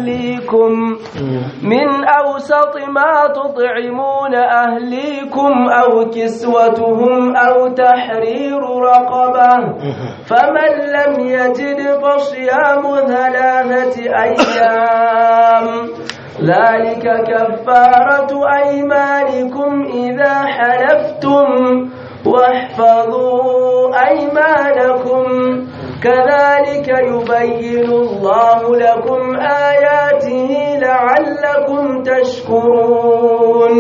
أهليكم من أوسط ما تطعمون أهليكم أو كسوتهم أو تحرير رقبة فمن لم يجد فصيام ثلاثة أيام ذلك كفارة أيمانكم إذا حلفتم واحفظوا أيمانكم كذلك يبين الله لكم آياته لعلكم تشكرون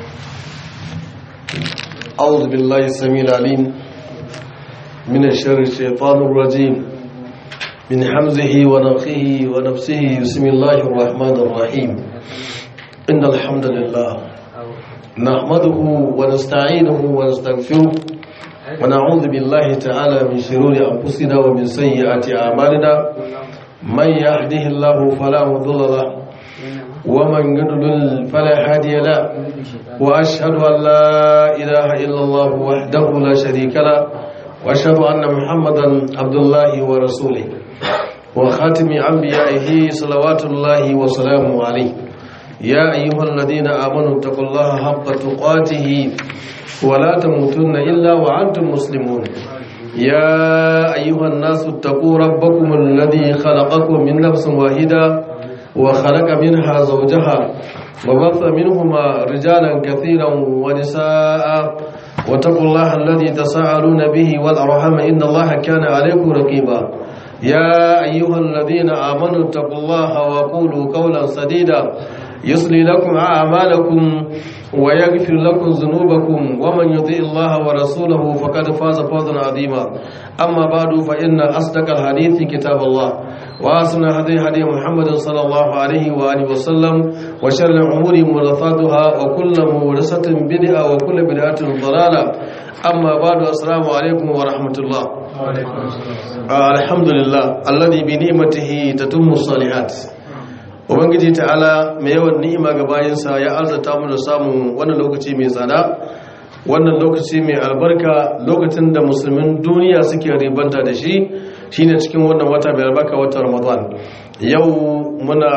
أعوذ بالله السميع العليم من الشر الشيطان الرجيم من حمزه ونفخه ونفسه بسم الله الرحمن الرحيم إن الحمد لله نحمده ونستعينه ونستغفره ونعوذ بالله تعالى من شرور أنفسنا ومن سيئات أعمالنا من يهده الله فلا مضل له ومن يضلل فلا هادي له وأشهد أن لا إله إلا الله وحده لا شريك له وأشهد أن محمدا عبد الله ورسوله وخاتم أنبيائه صلوات الله وسلامه عليه يا أيها الذين آمنوا اتقوا الله حق تقاته ولا تموتن إلا وأنتم مسلمون يا أيها الناس اتقوا ربكم الذي خلقكم من نفس واحدة وخلق منها زوجها وبث منهما رجالا كثيرا ونساء واتقوا الله الذي تساءلون به والأرحم إن الله كان عليكم رقيبا يا أيها الذين آمنوا اتقوا الله وقولوا قولا سديدا يصلي لكم أعمالكم ويغفر لكم ذنوبكم ومن يطيع الله ورسوله فقد فاز فوزا عظيما أما بعد فإن أصدق الحديث كتاب الله وأحسن هدي هدي محمد صلى الله عليه وآله وسلم وشر الأمور محدثاتها وكل محدثة بدعة وكل بدعة ضلالة أما بعد السلام عليكم ورحمة الله الحمد لله الذي بنعمته تتم الصالحات ubangiji ta'ala mai yawan ni'ima ga bayansa ya arzata mu da samun wannan lokaci mai tsada wannan lokaci mai albarka lokacin da musulmin duniya suke ribanta da shi shine cikin wannan wata mai albarka wata ramadan yau muna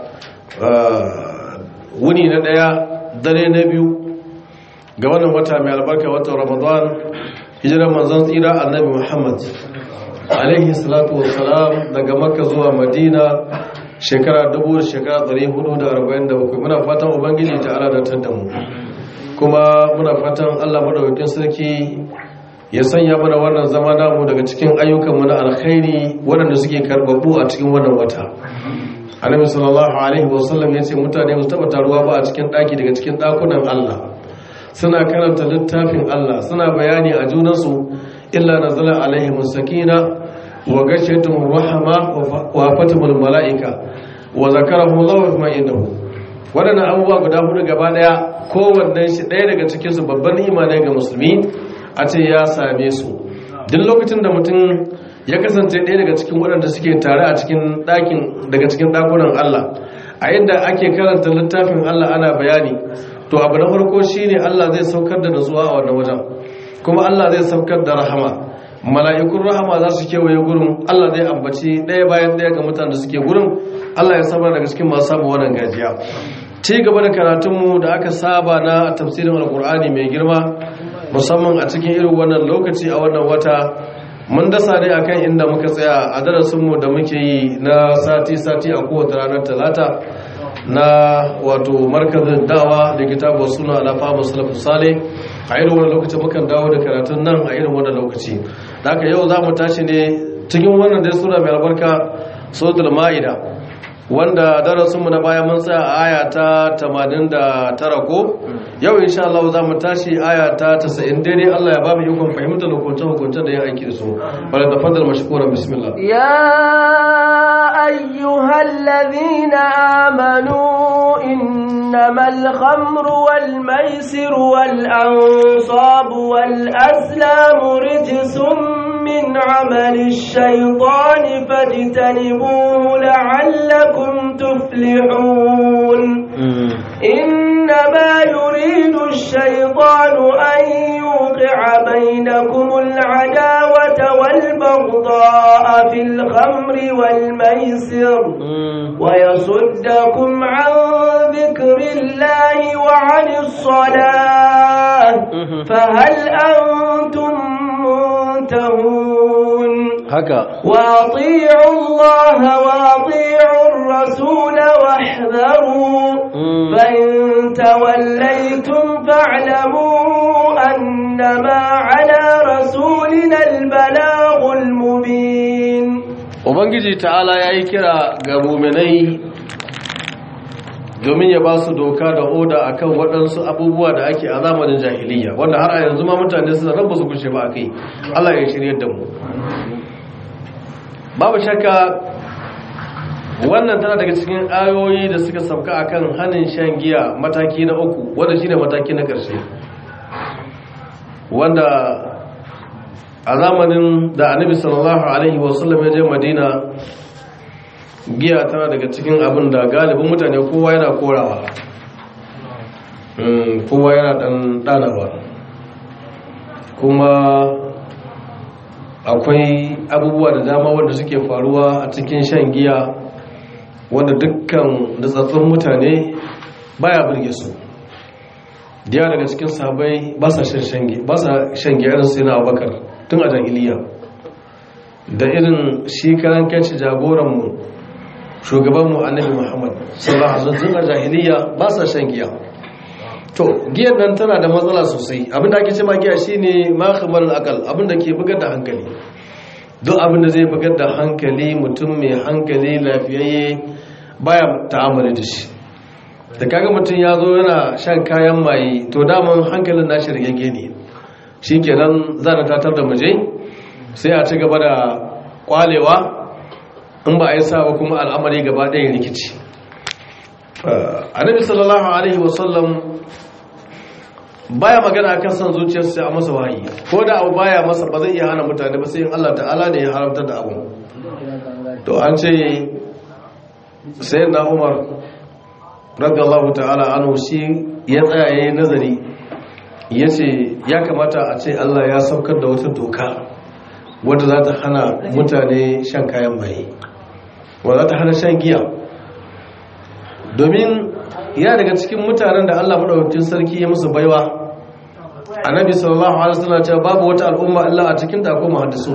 wuni na daya dare na biyu ga wannan wata mai albarka wata ramadan hijirar manzon tsira annabi muhammad alaihi salatu wassalam daga makka zuwa madina shekara dubu da shekara ɗari hudu da arba'in da bakwai muna fatan ubangiji ta ala da mu kuma muna fatan allah madaukakin sarki ya sanya mana wannan zama namu daga cikin ayyukanmu na alkhairi waɗanda suke karɓaɓɓu a cikin wannan wata annabi sallallahu alaihi wasallam ya ce mutane su taɓa taruwa ba a cikin ɗaki daga cikin ɗakunan allah suna karanta littafin allah suna bayani a junansu illa nazala alaihim sakina wa gashetum rahama wa fatimul mala'ika wa zakarahu Allah ma indahu wadannan abubuwa guda hudu gaba daya kowannen shi daya daga cikin su babban imani ga musulmi a ce ya same su duk lokacin da mutum ya kasance daya daga cikin waɗanda suke tare a cikin ɗakin daga cikin ɗakunan Allah a yadda ake karanta littafin Allah ana bayani to abu na farko shine Allah zai saukar da nutsuwa a wannan wajen kuma Allah zai saukar da rahama mala'ikun rahama za su kewaye gurin Allah zai ambaci ɗaya bayan ɗaya ga mutane da suke gurin Allah ya saba daga cikin masu samun wannan gajiya ci gaba da karatunmu da aka saba na tafsirin alkur'ani mai girma musamman a cikin irin wannan lokaci a wannan wata mun dasa ne akan inda muka tsaya a darasinmu da muke yi na sati-sati a kowace ranar talata na wato markazin dawa da kitabu suna alafa musulun sale a irin wani lokaci mukan dawo da karatun nan a irin wani lokaci da aka yau za mu tashi ne cikin wannan dai suna mai albarka suratul ma'ida wanda darasinmu na baya mun tsaya a aya ta 89 ko yau insha Allah za mu tashi aya ta 90 daidai Allah ya ba mu ikon fahimtar hukuncin hukuncin da ya aiki da su bala da fadal mashkura bismillah يا أيها الذين آمنوا إنما الخمر والميسر والأنصاب والأزلام رجس من عمل الشيطان فاجتنبوه لعلكم تفلحون إنما يريد الشيطان أن يوقع بينكم العداوة والبغضاء البغضاء في الخمر والميسر ويصدكم عن ذكر الله وعن الصلاة فهل أنتم منتهون haka وأطيعوا الله وأطيعوا الرسول واحذروا فإن توليتم فاعلموا أنما على رسولنا البلاغ المبين ubangiji ta'ala ya yi kira ga muminai domin ya ba su doka da oda akan waɗansu abubuwa da ake a zamanin jahiliya wanda har a yanzu ma mutane suna rabu su kushe ba a kai allah ya shirya da mu babu shakka wannan tana daga cikin ayoyi da suka sauka akan hannun shan giya mataki na uku wanda shine mataki na ƙarshe wanda a zamanin da annabi sallallahu alaihi wasallam ya je madina giya tana daga cikin abin da galibin mutane kowa yana korawa Mm, kowa yana dan danawa kuma akwai abubuwa da dama wanda suke faruwa a cikin shan giya wanda dukkan datsattun mutane baya burge su diya daga cikin sabai ba sa shan giya irin sai na abubakar tun a jahiliya da irin shi karan kanci jagoranmu shugabanmu annabi muhammad sallallahu alaihi wasallam a jahiliya ba sa shan giya to giyar nan tana da matsala sosai abinda ake ce ma giya shine ma khamar akal abinda ke bugar da hankali duk abinda zai bugar da hankali mutum mai hankali lafiyayye baya ta'amali da shi da kaga mutum ya zo yana shan kayan maye to daman hankalin nashi rigege ne shikenan za na tatar da muje sai a ci gaba da kwalewa in ba a yi sa ba kuma al'amari gaba ɗaya rikici annabi sallallahu alaihi wasallam baya magana akan son zuciyarsa sai a masa wahayi ko da abu baya masa ba zai iya hana mutane ba sai in Allah ta'ala ne ya haramta da abu to an ce sayyidina Umar radiyallahu ta'ala anhu shi ya tsaya yayin nazari yace ya kamata a ce Allah ya saukar da wata doka wadda za ta hana mutane shan kayan maye wadda za ta hana shan giya domin ya daga cikin mutanen da Allah madaukakin sarki ya musu baiwa annabi sallallahu alaihi wasallam cewa babu wata al'umma Allah a cikin ta akwai muhaddisu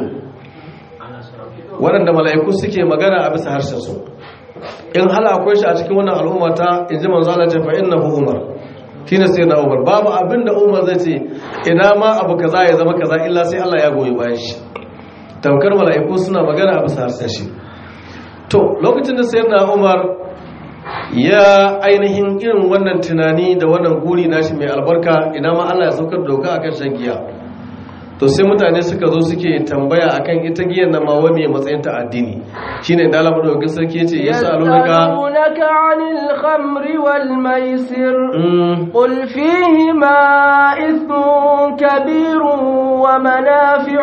waɗanda mala'iku suke magana a bisa harshen su in hala akwai shi a cikin wannan al'umma ta inji manzo Allah ta fa innahu umar shine sai na umar babu abin da umar zai ce ina ma abu kaza ya zama kaza illa sai Allah ya goyi bayan shi tamkar mala'iku suna magana a bisa harshen shi to lokacin da sayyidina umar ya ainihin irin wannan tunani da wannan guri nashi mai albarka ina ma Allah ya saukar doka akan shan giya to sai mutane suka zo suke tambaya akan ita giyan nan ma wa me matsayin ta addini shine da Allah madaukakin sarki yace yasalunaka يسألونك عن الخمر والميسر قل فيهما إثم كبير ومنافع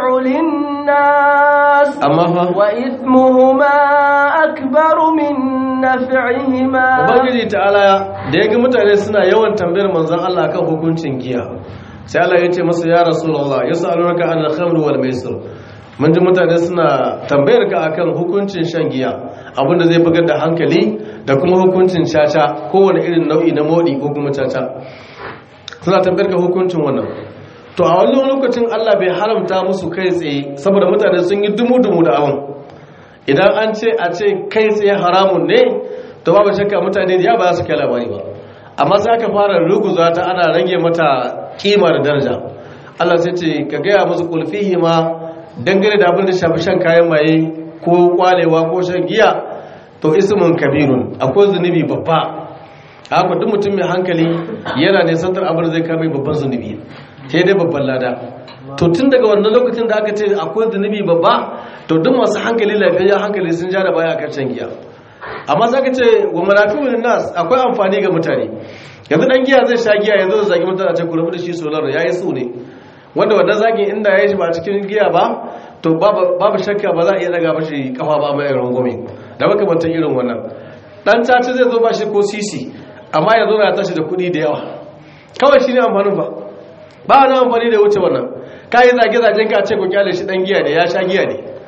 للناس amma fa وإثمهما أكبر من نفعهما ubangiji ta'ala da ya ga mutane suna yawan tambayar manzon Allah kan hukuncin giya sai Allah ya ce masa ya rasulullah yasalunaka anil khamr wal maisir mun ji mutane suna tambayar ka akan hukuncin shan giya abinda zai bugar da hankali da kuma hukuncin caca kowane irin nau'i na modi ko kuma caca suna tambayar ka hukuncin wannan to a wannan lokacin Allah bai haramta musu kai tsaye saboda mutane sun yi dumu-dumu da awon idan an ce a ce kai tsaye haramun ne to babu shakka mutane da ya ba su kai labari ba amma sai aka fara ruguza ta ana rage mata kima da daraja Allah sai ce ka gaya musu kulfihi ma dangane da abin da shafi shan kayan maye ko kwalewa ko shan giya to ismun kabirun akwai zunubi babba haka duk mutum mai hankali yana nisantar abin da zai kame babban zunubi sai dai babban lada to tun daga wannan lokacin da aka ce akwai zunubi babba to duk masu hankali lafiyayyen hankali sun ja da baya akan shan giya amma za ka ce wa manafi'un nas akwai amfani ga mutane yanzu dan giya zai sha giya yanzu da zagi mutane a ce ku rabu da shi solar ya yi su ne wanda wannan zagin inda ya yi ba cikin giya ba to babu shakka ba za a iya daga mashi kafa ba mai rangwame da makamantan irin wannan dan caci zai zo ba shi ko sisi amma ya zo na tashi da kuɗi da yawa kawai shi ne amfanin ba ba wani amfani da wuce wannan ka yi zage-zagen ka ce ku kyale shi dan giya ne ya sha giya ne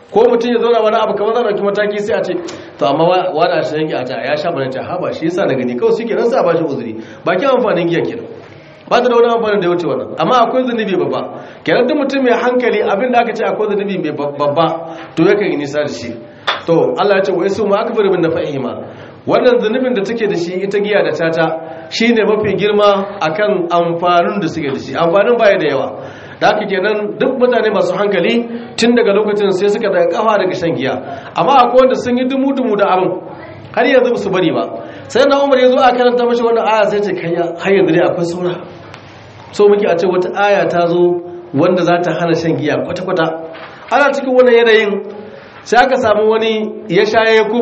ko mutum ya zauna wani abu kamar zan ɗauki mataki sai a ce to amma wani a shan giya ta ya sha bane ta haba shi yasa na gani kawai shi kenan sai a bashi uzuri bakin amfanin giya kenan ba ta da wani amfanin da ya wuce wannan amma akwai zunubi babba kenan duk mutum mai hankali abin da aka ce akwai zunubi mai babba to yakan yi nisa da shi to Allah ya ce wa yasu ma akbar min nafa'ihima wannan zunubin da take da shi ita giya da tata shine mafi girma akan amfanin da suke da shi amfanin baya da yawa da haka kenan duk mutane masu hankali tun daga lokacin sai suka daga kafa daga shan giya amma akwai wanda sun yi dumu-dumu da abin har yanzu ba su bari ba sai na umar ya zo a karanta mashi wannan aya sai ce kai har yanzu dai akwai saura so muke a ce wata aya ta zo wanda za ta hana shan giya kwata-kwata ana cikin wannan yanayin sai aka samu wani ya sha ya kub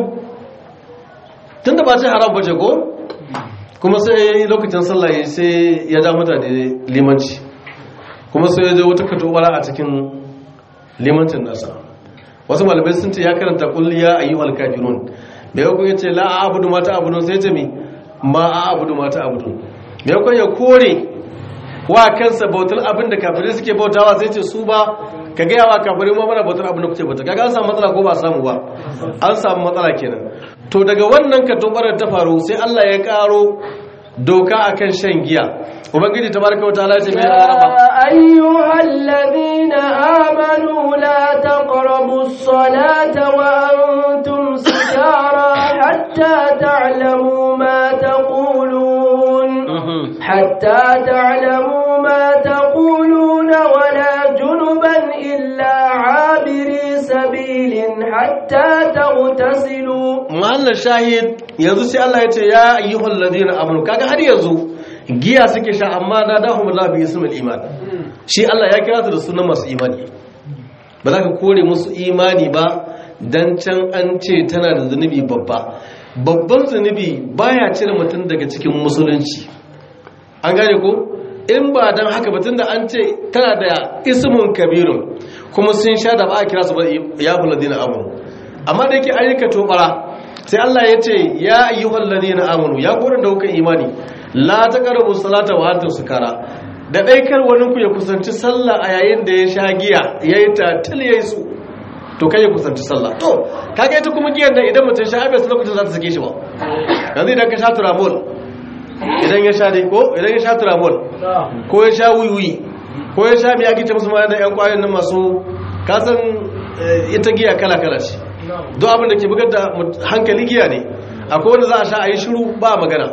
tun da ba ce haram bace ko kuma sai lokacin sallah sai ya ja mutane limanci kuma sai ya je wata katobara a cikin limancin nasa wasu malamai sun ce ya karanta kulliya ayyuhal kafirun me yau ya ce la a'budu mata abudun sai ce mi ma a'budu mata abudun me yau ya kore wa kansa bautar abin da kafirai suke bautawa sai ce su ba ka gaya wa kafirai ma mana bautar abin da kuke bauta kaga an samu matsala ko ba samu ba an samu matsala kenan to daga wannan katobarar ta faru sai Allah ya karo doka akan shan giya ubangiji tabaraka wataala ce mai araba ayyuhal ladina amanu la taqrabu as-salata wa antum sukara hatta ta'lamu ma taqulun hatta ta'lamu ma taqulun wa la junuban illa 'abiri sabilin hatta taghtasilu mahallar shahid yanzu sai Allah ya ce ya ayyuhal ladina amanu kaga har yanzu giya suke sha amma na dahum la bi ismil iman shi Allah ya kira su da sunan masu imani ba za ka kore musu imani ba dan can an ce tana da zunubi babba babban zunubi baya cire mutum daga cikin musulunci an gane ko in ba dan haka ba tunda an ce tana da ismun kabirun kuma sun sha da ba a kira su ba ya fi ladina amanu amma da yake ayyuka tobara sai Allah ya ce ya ayyuhal ladina amanu ya gurin da kuka imani la taqrabu salata wa antum sukara da dai kar wani ku ya kusanci sallah a yayin da ya sha giya yayi ta til yayi su to kai ya kusanci sallah to kaga ita kuma giyan nan idan mutum sha abin lokacin za ta sake shi ba yanzu idan ka sha turamol idan ya sha dai ko idan ya sha turamol ko ya sha wiwi ko ya sha mai agita musu ma da yan kwayoyin nan masu kasan ita giya kala kala ce don abin da ke bugar da hankali giya ne akwai wanda za a sha a yi shiru ba magana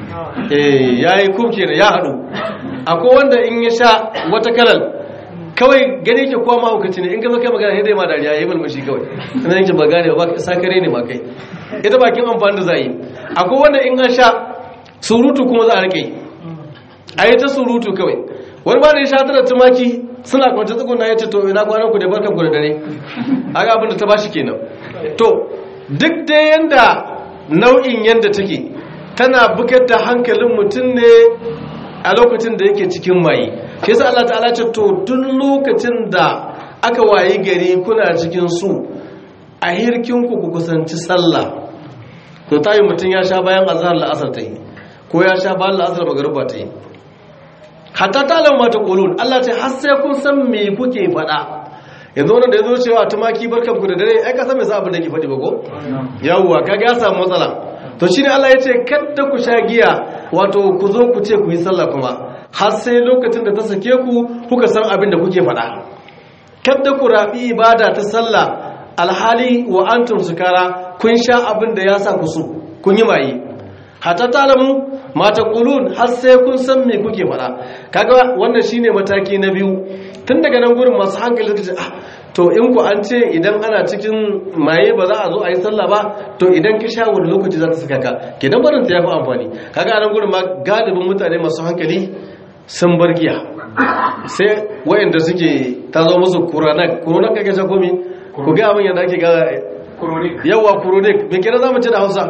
ya yi kubke da ya haɗu akwai wanda in ya sha wata kalar kawai gani ke kuwa mahaukaci ne in ka zo kai magana ya dai ma dariya ya yi malmashi kawai ina yankin ba gane ba sakare ne ma kai ita bakin amfani da za yi akwai wanda in an sha surutu kuma za a rike a yi ta surutu kawai wani ba da ya sha tara tumaki suna kwanci tsakuna ya ce to ina kwanan ku da barkan ku da dare aga abin da ta bashi kenan to duk da yanda nau'in yanda take tana bugar da hankalin mutum ne a lokacin da yake cikin maye shi yasa Allah ta'ala ce to duk lokacin da aka wayi gari kuna cikin su a hirkin ku ku kusanci sallah to tayi mutum ya sha bayan azhar la'asar ta yi ko ya sha bayan la'asar magruba ta yi hatta ta alamu mata ƙulun Allah ce har sai kun san me kuke faɗa yanzu wannan da ya zo cewa tumaki barkan ku da dare ai ka san me za abin da ke faɗi ba ko yawwa kaga ya samu matsala to shine Allah ya ce kada ku sha giya wato ku zo ku ce ku yi sallah kuma har sai lokacin da ta sake ku kuka san abin da kuke faɗa kada ku rabi ibada ta sallah alhali wa antum sukara kun sha abin da ya sa ku so kun yi maye hatta talamu mata kulun har sai kun san me kuke fara kaga wannan shine mataki na biyu tun daga nan gurin masu hankali suka ce ah to in ku an ce idan ana cikin maye ba za a zo a yi sallah ba to idan ka sha wani lokaci za ta saka ka kenan barin ta yafi amfani kaga nan gurin ma galibin mutane masu hankali sun bar giya sai wayanda suke ta zo musu kuranak kuranak kake sha komi ku ga abin yadda ake ga yawa kuronik me kenan zamu ce da Hausa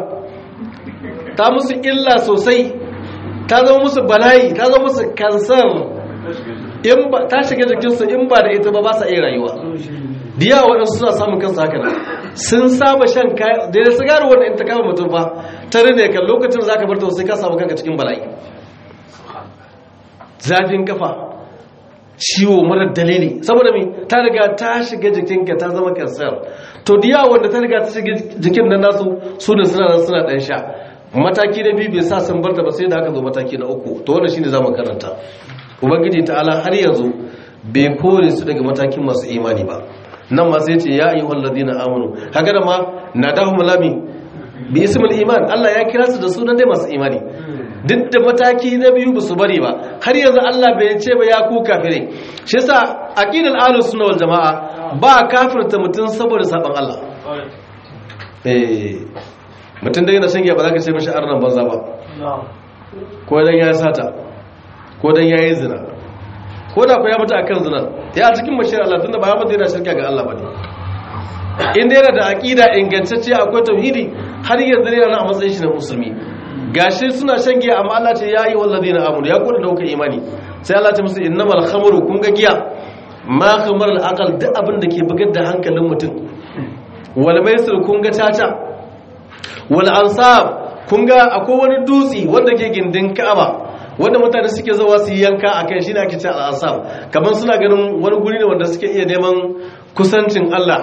ta musu illa sosai ta zama musu bala'i ta zama musu kansar ta shiga jikinsu in ba da ita ba ba sa iya rayuwa diya waɗansu suna samun kansu haka nan sun saba shan kaya da ya sigari wanda in ta kama mutum ba ta rine kan lokacin za ka bar ta sai ka samu kanka cikin bala'i zafin kafa ciwo mara dalili saboda me ta riga ta shiga jikinka ta zama kansar to diya wanda ta riga ta shiga jikin nan nasu su ne suna nan suna dan sha mataki na biyu bai sa sun barta ba sai da aka zo mataki na uku to wannan shine zamu karanta ubangiji ta'ala har yanzu bai kore su daga matakin masu imani ba nan ma sai ce ya ayyuhal ladina amanu haka da ma nadahum lami bi ismil iman Allah ya kira su da sunan dai masu imani duk da mataki na biyu ba su bari ba har yanzu Allah bai ce ba ya ku kafire shi yasa aqidal ahlus sunna wal jamaa ba kafirta mutum saboda saban Allah eh mutum da yana shan giya ba za ka ce mashi arnan banza ba ko dan ya sata ko dan ya yi zina ko da ku ya mutu akan zina ya cikin mashiyar Allah tunda ba ya mutu yana shirka ga Allah bane inda yana da aqida ingantacce akwai tauhidi har yanzu yana a matsayin shi na musulmi gashi suna shan giya amma Allah ce yayi walladina amanu ya kuda dauka imani sai Allah ce musu innamal khamru kun ga giya ma khamar al aqal duk abin da ke bugar da hankalin mutum wal maisir kun ga tata wal ansab kun ga akwai wani dutsi wanda ke gindin Ka'aba wanda mutane suke zuwa su yanka akai shine ake ce al ansab kamar suna ganin wani guri ne wanda suke iya neman kusancin Allah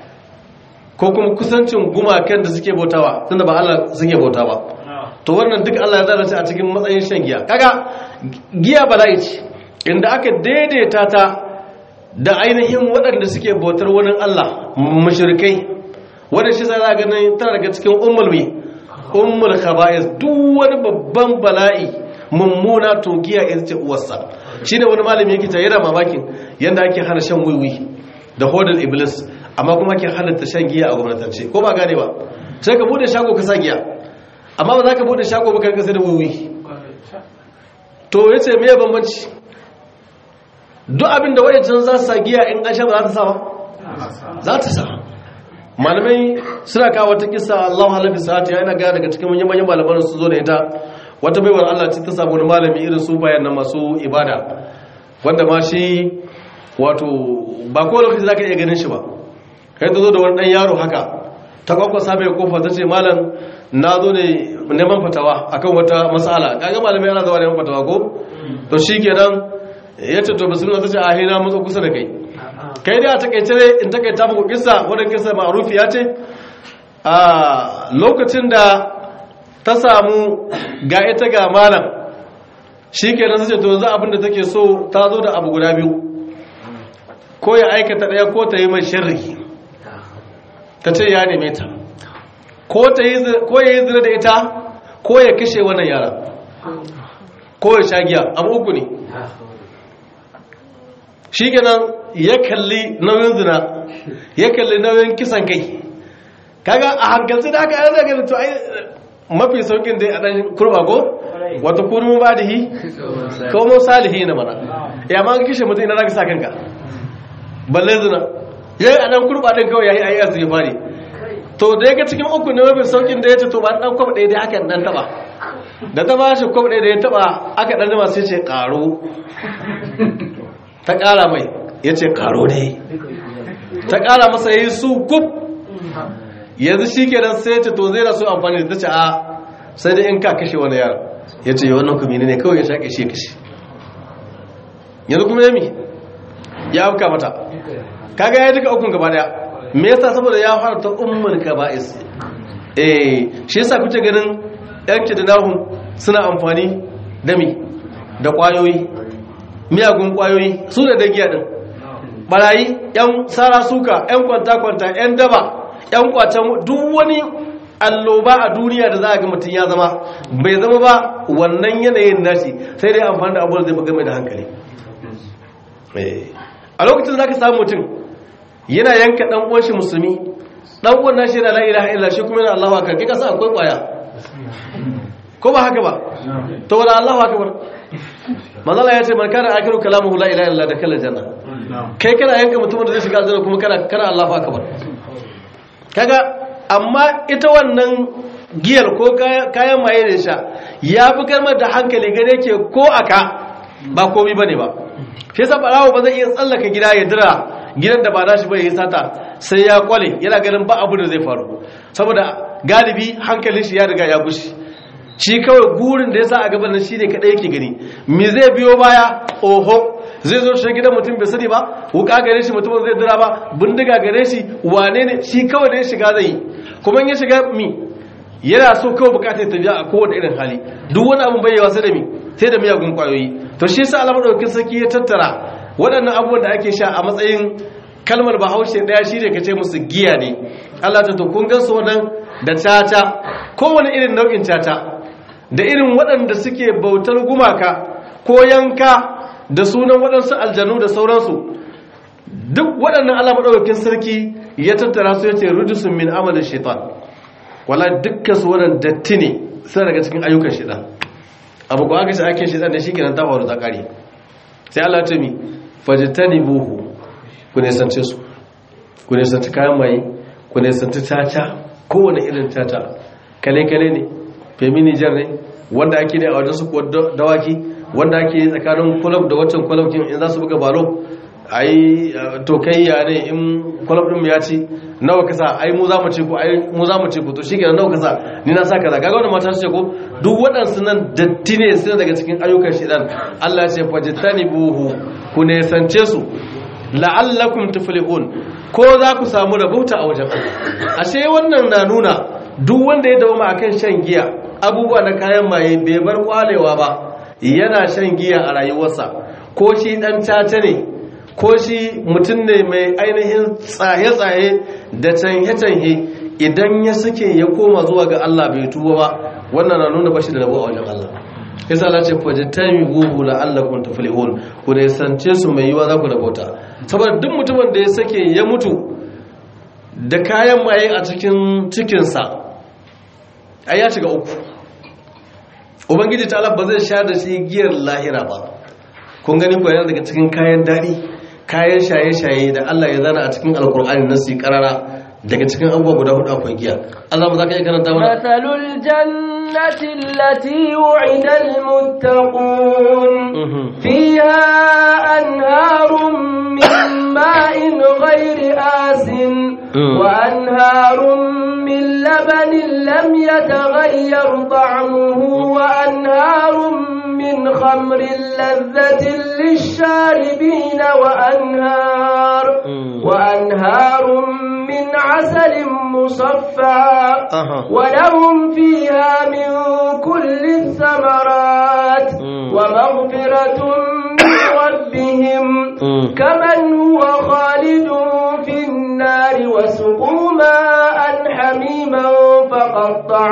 ko kuma kusancin gumakan da suke bautawa tunda ba Allah suke bauta ba to wannan duk Allah ya zara a cikin matsayin shan giya kaga giya bala'i ce inda aka daidaita ta da ainihin waɗanda suke bautar wani Allah mushrikai wanda shi sai za ga nan tana daga cikin ummul mi ummul khaba'is duk wani babban bala'i mummuna to giya ita ce uwarsa shine wani malami yake ta yana mamakin yanda ake hana shan wiwi da hodar iblis amma kuma ke halatta shan giya a gwamnatance ko ba gane ba sai ka bude shago ka sa giya amma ba za ka bude shago ba ka kasa da wuwi to ya ce mai bambanci duk abin da wajen za su sa giya in an sha ba za ta sa ba za ta sa malamai suna kawo wata kisa Allah halabi sa'ati yana gaya daga cikin manyan manyan malaman su zo da ita wata baiwar Allah ce ta samu wani malami irin su bayan nan masu ibada wanda ma shi wato ba kowane lokaci za ka iya ganin shi ba kai ta zo da wani ɗan yaro haka ta kwakwasa mai kofa ta ce malam na zo ne neman fatawa akan wata matsala kaga malamai yana zuwa neman fatawa ko to shi kenan ya ce to bismillah ta ce a hina matsa kusa da kai kai dai a takaice ne in takaita muku kissa wadda kissa ma'arufi ya ce a lokacin da ta samu ga ita ga malam shi kenan ta ce to yanzu abin da take so ta zo da abu guda biyu ko ya aikata ɗaya ko ta yi mai shirri ta ce ya neme ta ko ya yi zira da ita ko ya kashe wannan yara ko ya sha giya abu uku ne shi ganin ya kalli nauyin zina ya kalli nauyin kisan kai kaga a hankalci da aka yana ganin to ai mafi saukin dai a ɗan kurba ko wata kurmin ba da hi ko mun salihi na mana ya ma kishe mutum ina zaka sa kanka balle zina yayi a ɗan kurba ɗin kawai yayi ayi azumi fari to da ya ga cikin uku ne mafi saukin da ya ce to ba ɗan kwab ɗaya dai aka ɗan taɓa da ta ba shi kwab ɗaya da ya taɓa aka ɗan jima sai ce ƙaro ta ƙara mai ya ce ƙaro ne ta ƙara masa ya yi su kub yanzu shi ke nan sai ce to zai rasu amfani da ta ce a sai dai in ka kashe wani yaro ya ce wannan kuma ne kawai ya shaƙe shi kashe yanzu kuma yami ya afka mata kaga ya duka ukun gaba daya me yasa saboda ya fara ta ummul kaba'is eh shi yasa kuke ganin yan kidnahum suna amfani da mi da kwayoyi miyagun kwayoyi su da dagiya din barayi yan sara suka yan kwanta kwanta yan daba yan kwatan duk wani alloba a duniya da za a ga mutum ya zama bai zama ba wannan yanayin nashi sai dai amfani da abubuwan zai fi game da hankali a lokacin za ka samu mutum yana yanka dan uwan shi musulmi dan uwan nashi yana la ilaha illa shi kuma yana Allahu akbar kika sa akwai kwaya ko ba haka ba to wala Allahu akbar manzala ya ce man kana akiru kalamuhu la ilaha illa da kala janna kai kana yanka mutumin da zai shiga aljanna kuma kana kana Allahu akbar kaga amma ita wannan giyar ko kayan maye da sha ya fi kalmar da hankali gane ke ko aka ba komai bane ba shi yasa barawo ba zai iya tsallaka gida ya dira gidan da ba nashi ba ya sata sai ya kwale yana ganin ba abu da zai faru saboda galibi hankalin shi ya riga ya gushi shi kawai gurin da ya sa a gaban nan shine kadai yake gani me zai biyo baya oho zai zo shi gidan mutum bai sani ba wuka gare shi mutum zai dira ba bindiga gare shi wane ne shi kawai da ya shiga zai yi kuma in ya shiga mi yana so kawai bukatar tafiya a kowane irin hali duk wani abin bayyawa sai da mi sai da miyagun kwayoyi to shi yasa Allah madaukakin sarki ya tattara waɗannan abubuwan da ake sha a matsayin kalmar bahaushe ɗaya shi ne ka ce musu giya ne Allah ta to kun gan su wannan da tata kowane irin nau'in tata da irin waɗanda suke bautar gumaka ko yanka da sunan waɗansu aljanu da sauransu duk waɗannan Allah madaukakin sarki ya tattara su ya ce rujusun min amalin shaitan wala dukkan su wannan datti ne suna daga cikin ayyukan shaitan abu ko aka ce ake shaitan da shi kenan ta faru ta kare sai Allah ta mi fajtanibuhu ku nisance su ku nisanci kayan maye ku nisanci caca kowane irin caca kale-kale ne feminijar ne wanda ake ne a wajen su kuwa dawaki wanda ake yi tsakanin kulab da waccan kulabkin in za su buga balo a yi tokayya ne in kulab ɗin ya ci nawa kasa ai mu za mu ce ku ai mu za mu ce ku to shi kenan nawa kasa ni na sa kaza kaga wannan mata ce ko duk waɗansu nan datti ne suna daga cikin ayyukan shedan Allah ya ce fajtanibuhu ku nisance su la'allakum tuflihun ko za ku samu rabauta a wajen Allah ashe wannan na nuna duk wanda ya dawo akan shan giya abubuwa na kayan maye bai bar kwalewa ba yana shan giya a rayuwarsa ko shi dan tata ne ko shi mutum ne mai ainihin tsaye-tsaye da canye-canye idan ya suke ya koma zuwa ga Allah bai tuba ba wannan na nuna bashi da rabo a wajen Allah yasa Allah ce fajitami guhu la'allakum tuflihun ku ne sance su mai yiwa za ku rabota saboda duk mutumin da ya sake ya mutu da kayan maye a cikin cikinsa ai ya shiga uku ubangiji ta Allah ba zai sha da shi giyar lahira ba kun gani ko yana daga cikin kayan daɗi kayan shaye-shaye da Allah ya zana a cikin alkur'ani na su karara daga cikin abubuwa guda hudu akwai giya Allah ba za ka iya karanta mana mathalul jannati allati wu'ida almuttaqun fiha anharun min ma'in ghairi asin wa anharun min labanin lam yataghayyar ta'muhu wa anharun min khamrin ladhatin lish-sharibin wa anhar wa anharun من عسل مصفى ولهم فيها من كل الثمرات ومغفرة من ربهم كمن هو خالد في النار وسقوا ماء حميما فقطع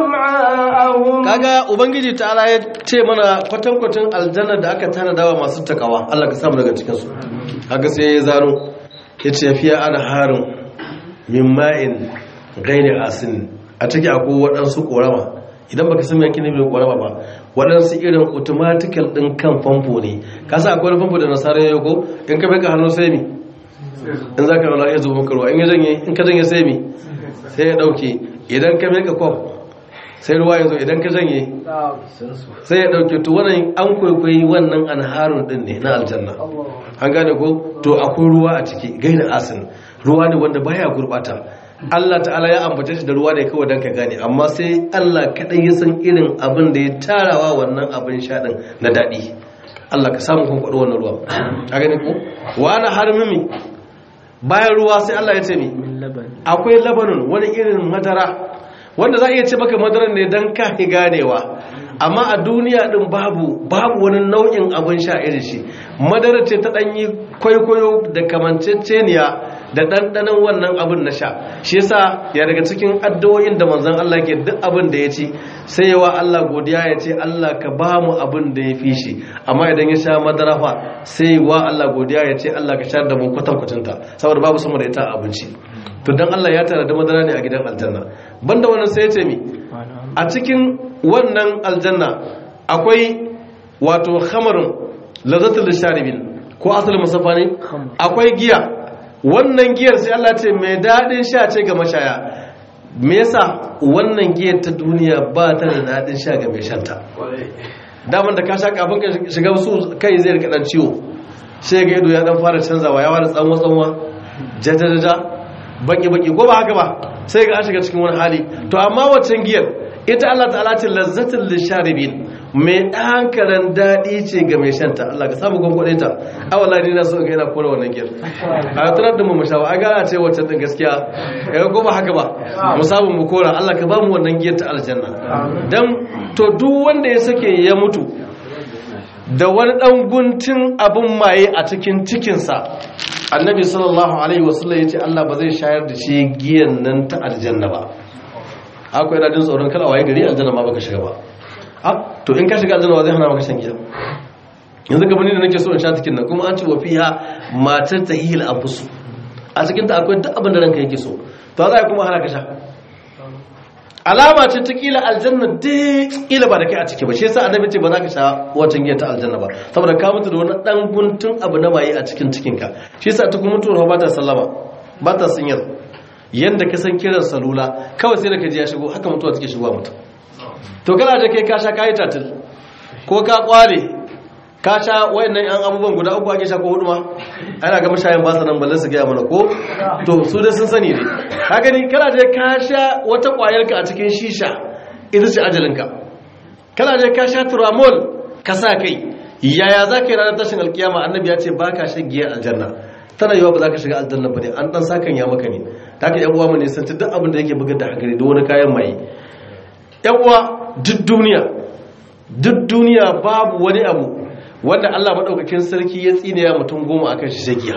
أمعاءهم kaga ubangiji ta'ala ya ce mana kwatankwacin aljanna da aka tana dawa masu takawa Allah ka samu daga cikin su haka sai ya zaro ya ce fiya ana harin min ma'in gairi asin a ciki akwai waɗansu ƙorama idan baka san yankin ne mai ƙorama ba waɗansu irin automatical ɗin kan famfo ne ka sa akwai famfo da nasarar yau ko in ka bai ka hannu sai mi in za ka rana ya zuba maka ruwa in ya janye in ka janye sai mi sai ya ɗauke idan ka bai ka kwaf sai ruwa ya zo idan ka janye sai ya ɗauke to wannan an kwaikwayi wannan anharun ɗin ne na aljanna an gane ko to akwai ruwa a ciki gairi asin ruwa ne wanda baya gurbata Allah ta'ala ya ambace shi da ruwa ne kawai dan ka gane amma sai Allah kadai ya san irin abin da ya tarawa wannan abin sha din na dadi Allah ka samu kun kwado wannan ruwa a gane ko wa ana harmimi bayan ruwa sai Allah ya ce mi akwai labanun wani irin madara wanda za a iya ce maka madaran ne dan ka ganewa amma a duniya din babu babu wani nau'in abin sha irin shi madara ce ta danyi kwaikwayo da kamanceceniya da ɗanɗanon wannan abin na sha shi yasa ya daga cikin addu'o'in da manzon Allah ke duk abin da ya ci sai yawa Allah godiya ya ce Allah ka ba mu abin da ya fi shi amma idan ya sha madara fa sai wa Allah godiya ya ce Allah ka sha da mu kwatankwacinta saboda babu sama da ita abinci to dan Allah ya tara da madara ne a gidan aljanna banda wannan sai ya ce mi a cikin wannan aljanna akwai wato khamarun lazzatul lisharibin ko asalin musafa ne akwai giya wannan giyar sai Allah ce mai daɗin sha ce ga mashaya me yasa wannan giyar ta duniya ba ta da daɗin sha ga mai shanta daman da ka sha kafin ka shiga su kai zai rika dan ciwo sai ga ido ya dan fara canzawa ya fara tsanwa tsanwa jajajaja baki baki ko ba haka ba sai ga an shiga cikin wani hali to amma waccan giyar ita Allah ta'ala ce lazzatul lisharibin mai ɗankaran daɗi ce ga mai shanta Allah ka samu gwangwaɗe ta awala ne na so ga yana kora wannan giyar a tunar da mu mu shawa a gara ce wacce ɗin gaskiya ya ko ba haka ba mu samu mu kora Allah ka ba mu wannan giyar ta aljanna dan to duk wanda ya sake ya mutu da wani ɗan guntun abin maye a cikin cikinsa annabi sallallahu alaihi wasallam ya ce Allah ba zai shayar da shi giyan nan ta aljanna ba akwai yana jin tsoron kada waye gari aljanna ma baka shiga ba a to in ka shiga aljanna ba zai hana maka shan giya yanzu gaba ni da nake so in sha cikin nan kuma an ce wa fiha matar tahil anfusu a cikin ta akwai duk abin da ranka yake so to za kuma hana ka sha alama ce ta kila aljanna dai kila ba da kai a ciki ba shi yasa annabi ce ba za ka sha watan giya ta aljanna ba saboda ka mutu da wani dan guntun abu na maye a cikin cikinka shi yasa ta kuma mutuwa ba ta sallama ba ta sinyar yadda ka san kiran salula kawai sai da ka ji ya shigo haka mutuwa take shigowa mutum to kana da kai ka sha kayi tatil ko ka kwale ka sha wayannan yan abubuwan guda uku ake sha ko hudu ma ana ga mashayin ba sa nan balle su gaya mana ko to su dai sun sani ne ka gani kana da ka sha wata kwayar ka a cikin shisha ita ce ajalinka kana da ka sha turamol ka sa kai yaya za ka yi ranar tashin alkiyama annabi ya ce ba ka shan giya aljanna tana yiwa ba za ka shiga aljanna ba ne an dan sakan ya maka ne ta ka yan uwa mu ne san duk abin da yake bugar da hankali da wani kayan maye yan uwa duk duniya duk duniya babu wani abu wanda Allah madaukakin sarki ya tsinewa mutum goma akan shi shagiya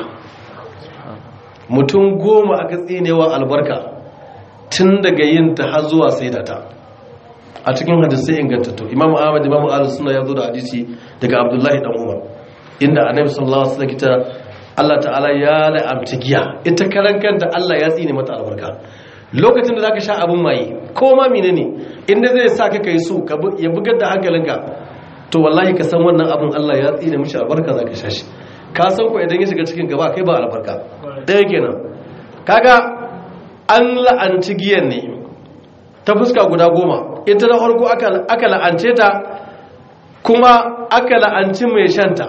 mutum goma aka tsinewa albarka tun daga yin ta har zuwa sai da ta a cikin hadisai ingantattu imamu ahmad imamu ahlus sunna ya zo da hadisi daga abdullahi dan umar inda annabi sallallahu alaihi wasallam kita Allah ta'ala ya la'amta giya ita karan kanta Allah ya tsine mata albarka lokacin da zaka sha abun maye ko ma menene inda zai sa ka kai su ya bugar da hankalinka to wallahi ka san wannan abun Allah ya tsine mishi albarka zaka sha shi ka san ko idan ya shiga cikin gaba kai ba albarka ɗaya kenan kaga an la'anci giyan ne ta fuska guda goma ita na farko aka la'ance ta kuma aka la'anci mai shanta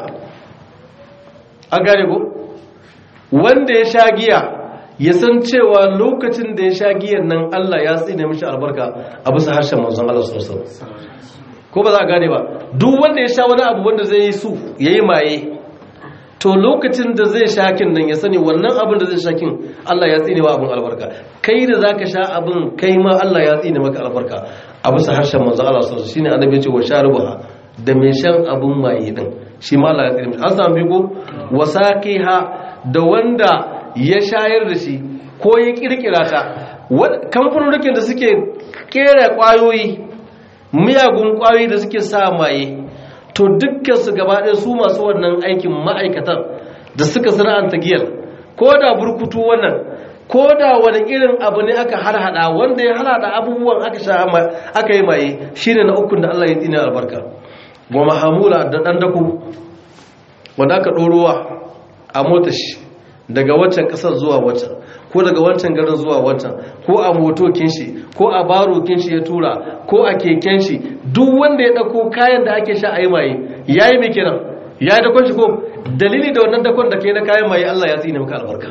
an gane ko wanda ya sha giya ya san cewa lokacin da ya sha giyan nan Allah ya tsine mishi albarka a bisa harshen manzon Allah sallallahu alaihi ko ba za a gane ba duk wanda ya sha wani abu wanda zai yi su yayi maye to lokacin da zai sha kin nan ya sani wannan abin da zai sha kin Allah ya tsine wa abin albarka kai da zaka sha abin kai ma Allah ya tsine maka albarka a bisa harshen manzon Allah sallallahu alaihi shine annabi ya ce wa sharubaha da mai shan abin maye din shi ma Allah ya tsine mishi an samu bigo wasaqiha da wanda ya shayar da shi ko ya kirkira ta kamfanonukin da suke kera kwayoyi miyagun kwayoyi da suke sa maye to dukkan su gaba ɗaya su masu wannan aikin ma'aikatan da suka sana'anta giyar ko da burkutu wannan ko da wani irin abu ne aka harhaɗa wanda ya harhaɗa abubuwan aka sha aka yi maye shine na ukun da Allah ya tsina albarka wa mahamula da ɗan dako wanda aka ɗorowa a motar shi daga waccan kasar zuwa waccan ko daga wancan garin zuwa wancan ko a motokin shi ko a barokin shi ya tura ko a keken shi duk wanda ya dauko kayan da ake sha a yi maye yayi me kenan yayi dakon shi ko dalili da wannan dakon da kai na kayan maye Allah ya tsine maka albarka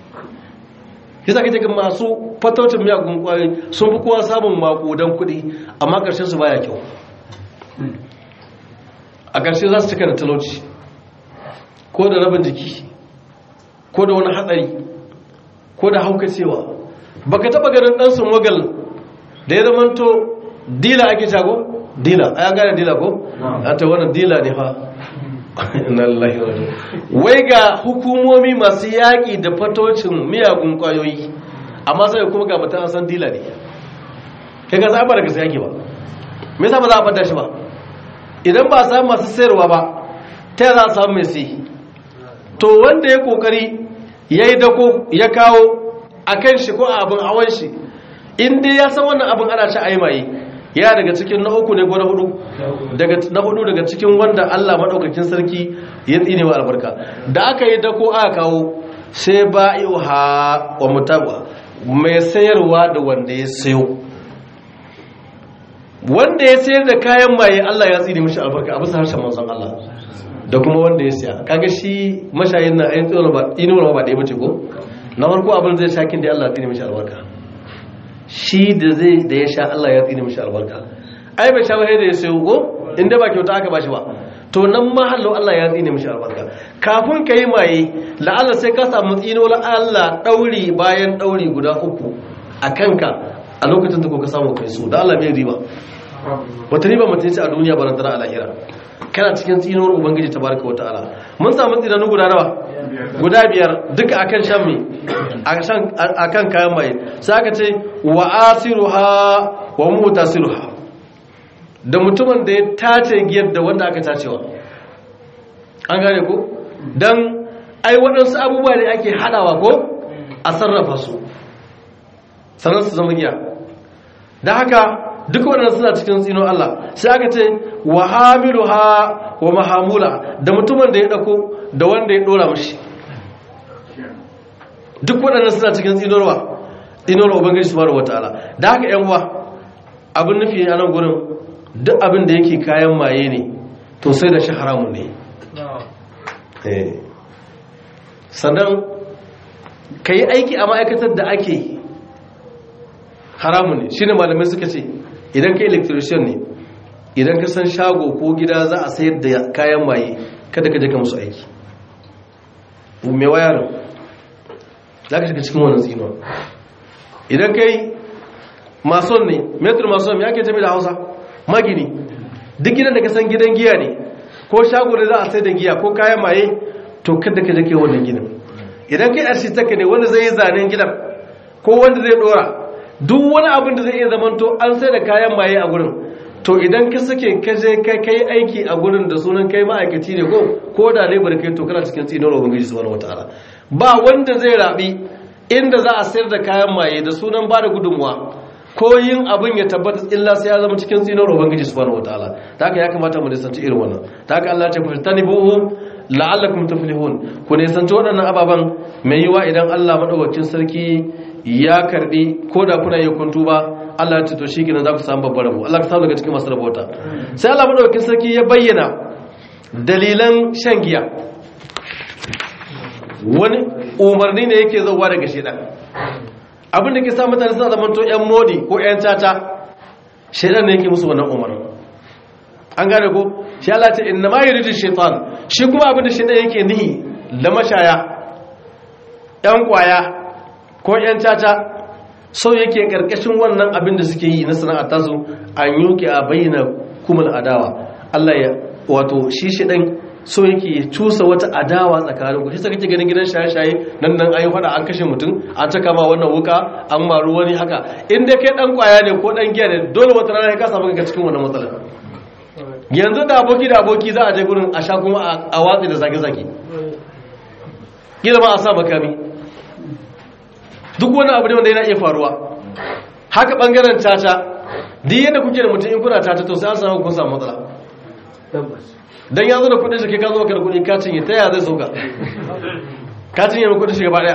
yasa kace ga masu fataucin miyagun kwayoyi sun fi kowa samun makudan kuɗi amma ƙarshen su baya kyau a ƙarshe za su cika da talauci ko da rabin jiki ko da wani hatsari ko da haukacewa baka taba ganin dan mogal da ya zamanto dila ake shago dila a ya gane dila ko a ta wannan dila ne fa wai ga hukumomi masu yaƙi da fatocin miyagun ƙwayoyi amma sai kuma ga mutum an san dila ne kai ga zaɓa daga sai ba me yasa ba za a fata shi ba idan ba a samu masu sayarwa ba ta za a samu mai sai to wanda ya kokari ya yi dako ya kawo a kan shi ko a abin hawan shi inda ya san wannan abin ana ci a yi maye ya daga cikin na uku ne ko na hudu na hudu daga cikin wanda allah maɗaukakin sarki ya tsine wa albarka da aka yi dako aka kawo sai ba ha wa mutaba mai sayarwa da wanda ya sayo wanda ya sayar da kayan maye allah ya tsine mishi albarka a bisa harshen manzon allah da kuma wanda ya siya kaga shi mashayin na ayin tsoro ba inuwar ba ɗaya bace ko na farko abin zai sha kin da Allah ya tsine mishi albarka shi da zai da ya sha Allah ya tsine mishi albarka ai bai sha ba da ya sayo ko inda ba kyauta aka bashi ba to nan ma hallo Allah ya tsine mishi albarka kafin ka yi maye la'alla sai ka samu tsino la Allah dauri bayan dauri guda uku a kanka a lokacin da ka samu kai su da Allah mai riba wata riba mutum ce a duniya ba tana a lahira kana cikin tsinuwar ubangiji tabaraka wa ta'ala mun samu tsinanu guda nawa guda biyar duka akan shan mai akan kayan maye sai aka ce wa asiruha wa mutasiruha da mutumin da ya tace giyar da wanda aka tacewa an gane ko dan ai waɗansu abubuwa ne ake haɗawa ko a sarrafa su sannan su zama giya da haka duk waɗanda suna cikin tsino Allah sai aka ce wa hamiluha wa mahamula da mutumin da ya ɗauko da wanda ya ɗora mashi duk waɗanda suna cikin tsinorwa tsinorwa ubangiji subhanahu wataala da haka yan uwa abin nufi a nan gurin duk abin da yake kayan maye ne to sai da shi haramun ne sannan ka yi aiki a ma'aikatar da ake haramun ne shi ne malamai suka ce idan ka electrician ne idan ka san shago ko gida za a sayar da kayan maye kada ka je ka musu aiki mai wayarin za ka shiga cikin wannan tsinuwa idan ka yi mason ne metro mason ya ke jami da hausa magini duk gidan da ka san gidan giya ne ko shago da za a sai da giya ko kayan maye to kada ka jake wannan gidan idan kai architect ne wanda zai yi zanen gidan ko wanda zai dora duk wani abin da zai iya zamanto an sai da kayan maye a gurin to idan ka sake ka je kai kai aiki a gurin da sunan kai ma'aikaci ne ko ko da labor kai to kana cikin tsinon ubangiji subhanahu wataala ba wanda zai rabi inda za a sayar da kayan maye da sunan ba da gudunmuwa ko yin abin ya tabbata illa sai ya zama cikin tsinon ubangiji subhanahu wataala ta haka ya kamata mu nisanci irin wannan ta haka Allah ya ce fastanibuhu la'allakum tuflihun ku nisanci waɗannan ababan mai yiwa idan Allah madaukakin sarki ya karbi ko da kuna yi kuntu ba Allah ya ce to shikenan za ku samu babbar rabo Allah ka samu daga cikin masu rabota sai Allah madaukakin sarki ya bayyana dalilan shan giya wani umarni ne yake zauwa daga shedan abin da ke sa mutane suna zama to yan modi ko yan tata shedan ne yake musu wannan umarni an gane ko shi Allah ce inna ma yuridu shaitan shi kuma abin da shedan yake nihi da mashaya yan kwaya ko yan tata so yake karkashin wannan abin da suke yi na sana'a tasu an yuke a bayyana kumul adawa Allah ya wato shi shedan so yake ya cusa wata adawa tsakanin ku shi sa kake ganin gidan shaye-shaye nan nan ayi fada an kashe mutum an taka ma wannan wuka an maru wani haka in dai kai dan kwaya ne ko dan giya ne dole wata rana ka samu kanka cikin wannan matsalar yanzu da aboki da aboki za a je gurin a sha kuma a watsi da zage-zage kila ma a sa makami duk wani abu ne wanda yana iya faruwa haka bangaren caca duk yadda kuke da mutum in kuna caca to sai an samu kun samu matsala dan ya zo da kudin shi ka zo ka da kudi ka cinye ta ya zai sauka ka cinye mai kudin shi gaba daya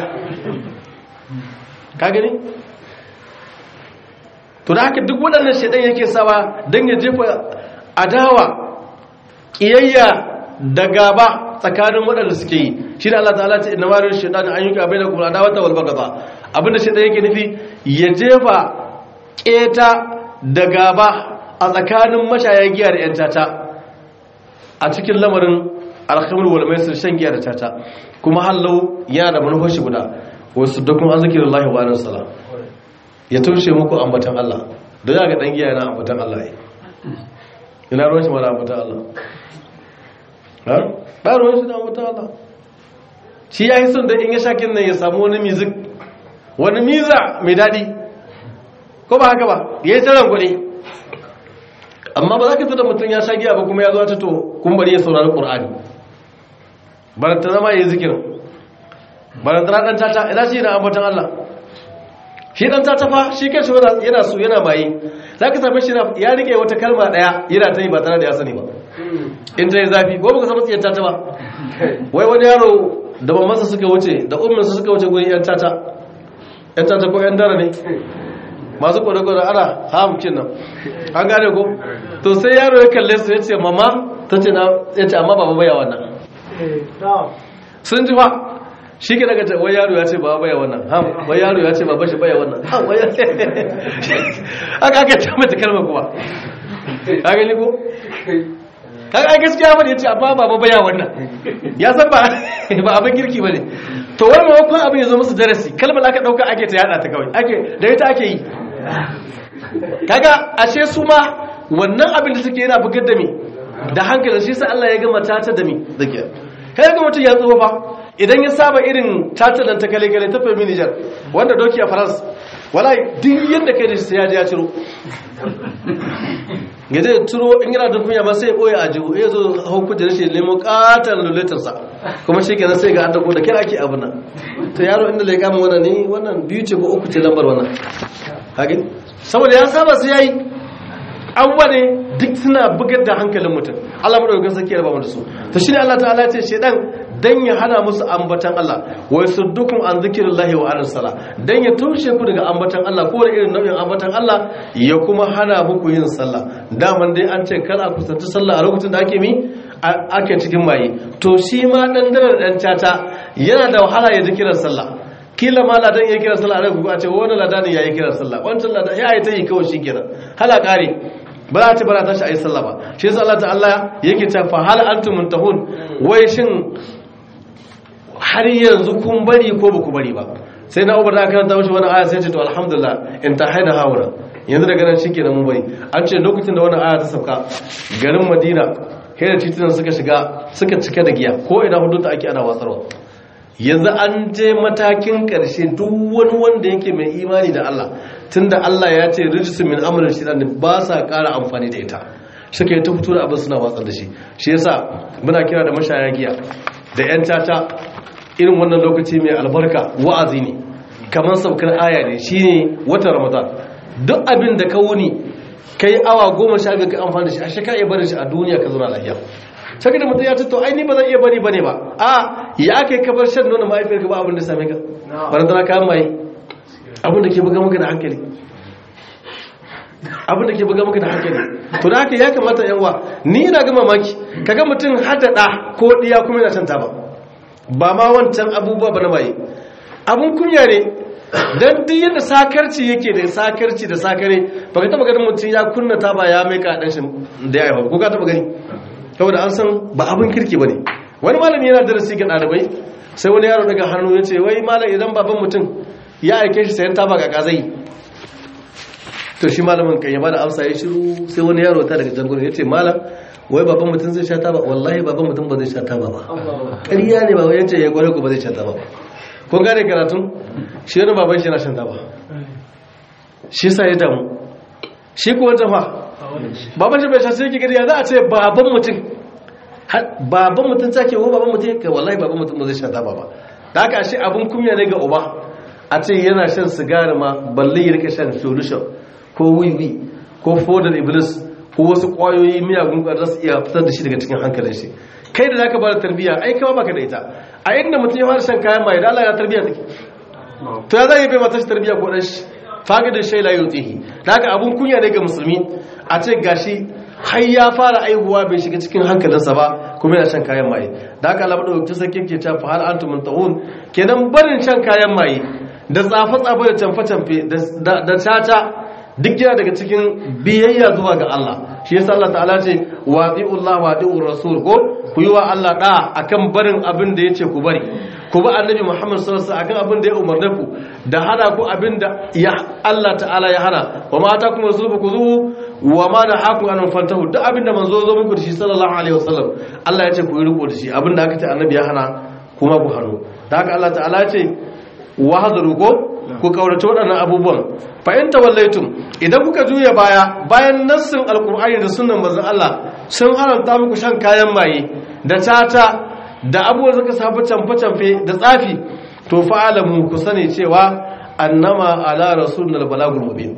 ka gani to da haka duk waɗannan shaidan yake sawa don ya jefa adawa ƙiyayya da gaba tsakanin waɗanda suke yi shi da Allah ta'ala ce inna marar shaidan an yi ka bai da kuma adawa ta walbar gaba abinda shaidan yake nufi ya jefa ƙeta da gaba a tsakanin mashaya giya da 'yan tata a cikin lamarin alhamar walmaisir shan giya da tata kuma hallau yana da manufashi guda wasu dukkan arzikin Allah wa anan sala ya tushe muku ambatan Allah don ya ga dan giya yana ambatan Allah ya ina ruwan shi ma da ambatan Allah ha ba ruwan shi da ambatan Allah shi ya yi son da in ya shakin nan ya samu wani mizik wani miza mai daɗi ko ba haka ba ya yi taron kuɗi amma ba za ka tada mutum ya sha giya ba kuma ya zo ta to kun bari ya saurari ƙur'ani baranta zama ya yi zikirin baranta na ɗan tata ina shi na ambatan Allah shi ɗan tata fa shi kai shi yana su yana maye za ka same shi ya rike wata kalma ɗaya yana ta yi ba tare da ya sani ba in ta yi zafi ko baka samu tsiyar tata ba wai wani yaro da mamansa suka wuce da umminsa suka wuce gurin yan tata yan tata ko yan dara ne masu kwada-kwada ana hamkin nan an gane ko to sai yaro ya kalle su ya ce mama ta ce na ya ce amma baba baya wannan sun ji fa shi ke daga wai yaro ya ce baba baya wannan ham wai yaro ya ce baba shi baya wannan ham wai ya ce aka aka ce mata kalma kuma ka gani ko kaga ai gaskiya bane yace amma baba baya wannan ya san ba ba abin kirki bane to wai maimakon abin ya zo musu darasi kalmar aka dauka ake ta yada ta kawai ake da ita ake yi kaga ashe su ma wannan abin da suke yana bugar da me da hankali shi sa Allah ya gama tata da me zakiya kai ga mutum ya tsofa idan ya saba irin tata dan ta kale kale ta fami Niger wanda doki a France wallahi duk yanda kai da shi sai ya je ya ciro gaje ya turo in yana da kunya ba sai ya boye a jihu ya zo hau kuje da shi nemo katon lulatarsa kuma shi kenan sai ga an dako da kira ake abu nan to yaro inda lai kama wannan ne wannan biyu ce ko uku ce lambar wannan hagin saboda ya saba su yayi abubuwa ne duk suna bugar da hankalin mutum Allah madaukakin sarki ya raba mu da su to shine Allah ta'ala ya ce shedan dan ya hana musu ambatan Allah wa yasuddukum an zikrillahi wa anis sala dan ya tushe ku daga ambatan Allah ko da irin nau'in ambatan Allah ya kuma hana muku yin sallah daman dai an ce kar a kusanci sallah a lokacin da ake mi ake cikin maye to shi ma dan daren dan tata yana da wahala ya ji kiran sallah kila ma ladan ya kira sallah a a ce wani ladan ya yi kira sallah wancan ladan ya yi ta yi kawai shi kenan hala kare ba za ta bara ta shi a yi sallah ba shi yasa Allah ta'ala yake ta fa hal antum muntahun wai shin har yanzu kun bari ko ba ku bari ba sai na ubar da aka karanta mashi wani aya sai ce to alhamdulillah in ta haina haura yanzu daga nan shike mun bari an ce lokacin da wani aya ta sauka garin madina kai da titunan suka shiga suka cika da giya ko ina hudu ta ake ana watsarwa yanzu an je matakin karshe duk wani wanda yake mai imani da Allah tunda Allah ya ce rijsu min amrin shaitan ba sa ƙara amfani da ita suka yi ta fito da abin suna watsar da shi shi yasa muna kira da mashaya giya da 'yan tata irin wannan lokaci mai albarka wa'azi ne kamar saukar aya ne shine watan ramadan duk abin da ka wuni kai awa goma sha biyu ka amfani da shi a shaka iya barin shi a duniya ka zauna lafiya saka da mutum ya ce to ai ni ba zan iya bari bane ba a ya kai ka bar shan nono mahaifiyar ka ba abin da same ka bari tana kayan mai abin da ke buga maka da hankali abin da ke buga maka da hankali to da haka ya kamata yawa ni ina ga mamaki kaga mutum hada da ko diya kuma yana shan taba ba ma wancan abubuwa ba na maye abun kunya ne don duk yadda sakarci yake da sakarci da sakare ba ka taba ganin mutum ya kunna taba ya mai kaɗan shi da ya haifa ko ka taba gani saboda an san ba abin kirki ba ne wani malami yana darasi ga ɗalibai sai wani yaro daga hannu ya ce wai malam idan baban mutum ya aike shi sayan taba ga kazai to shi malamin kan ya bada amsa ya shiru sai wani yaro ta daga jangon ya ce malam wai baban mutum zai sha taba wallahi baban mutum ba zai sha taba ba ƙarya ne ba yace ya gware ku ba zai sha taba ba kun gane karatun shi wani baban shi yana shan taba shi sa ya damu shi ko wata fa baban shi bai sha sai yake gari ya za a ce baban mutum baban mutum take ko baban mutum kai wallahi baban mutum ba zai sha taba ba da haka shi abun kunya ne ga uba a ce yana shan sigari ma balle ya rika shan solution ko wiwi ko fodar iblis ko wasu kwayoyi miyagun za su iya fitar da shi daga cikin hankalin shi kai da zaka bada tarbiyya ai kama baka da ita a inda mutum ya fara shan kayan mai da Allah ya tarbiyya take to ya zai bai mata shi tarbiyya ko dan shi faga da shay la yutihi daga abun kunya ne ga musulmi a ce gashi har ya fara aihuwa bai shiga cikin hankalinsa ba kuma yana shan kayan maye da haka Allah madaukakin sarki ke ta fa hal antum muntahun kenan barin shan kayan maye da tsafa tsafa da canfa canfe da da tata duk yana daga cikin biyayya zuwa ga Allah shi yasa Allah ta'ala ce wati'ullah wati'ur rasul ko ku yi wa Allah da akan barin abin da yace ku bari ku bi annabi Muhammad sallallahu alaihi wasallam akan abin da ya umarne ku da hana ku abin da ya Allah ta'ala ya hana wa ma atakum rasul ku zuhu wa ma da haku an fantahu duk abin da manzo zo muku da shi sallallahu alaihi wasallam Allah ya ce ku yi riko da shi abin da aka ce annabi ya hana kuma ku hano da haka Allah ta'ala ce wa hadaru ko ku kaurace waɗannan abubuwan fa'in tawallaitum idan kuka juya baya bayan nassin alkur'ani da sunan manzon Allah sun haramta muku shan kayan maye da tata da abubuwan suka safi camfe-camfe da tsafi to fa'alamu ku sani cewa annama ala rasulul balagul mubin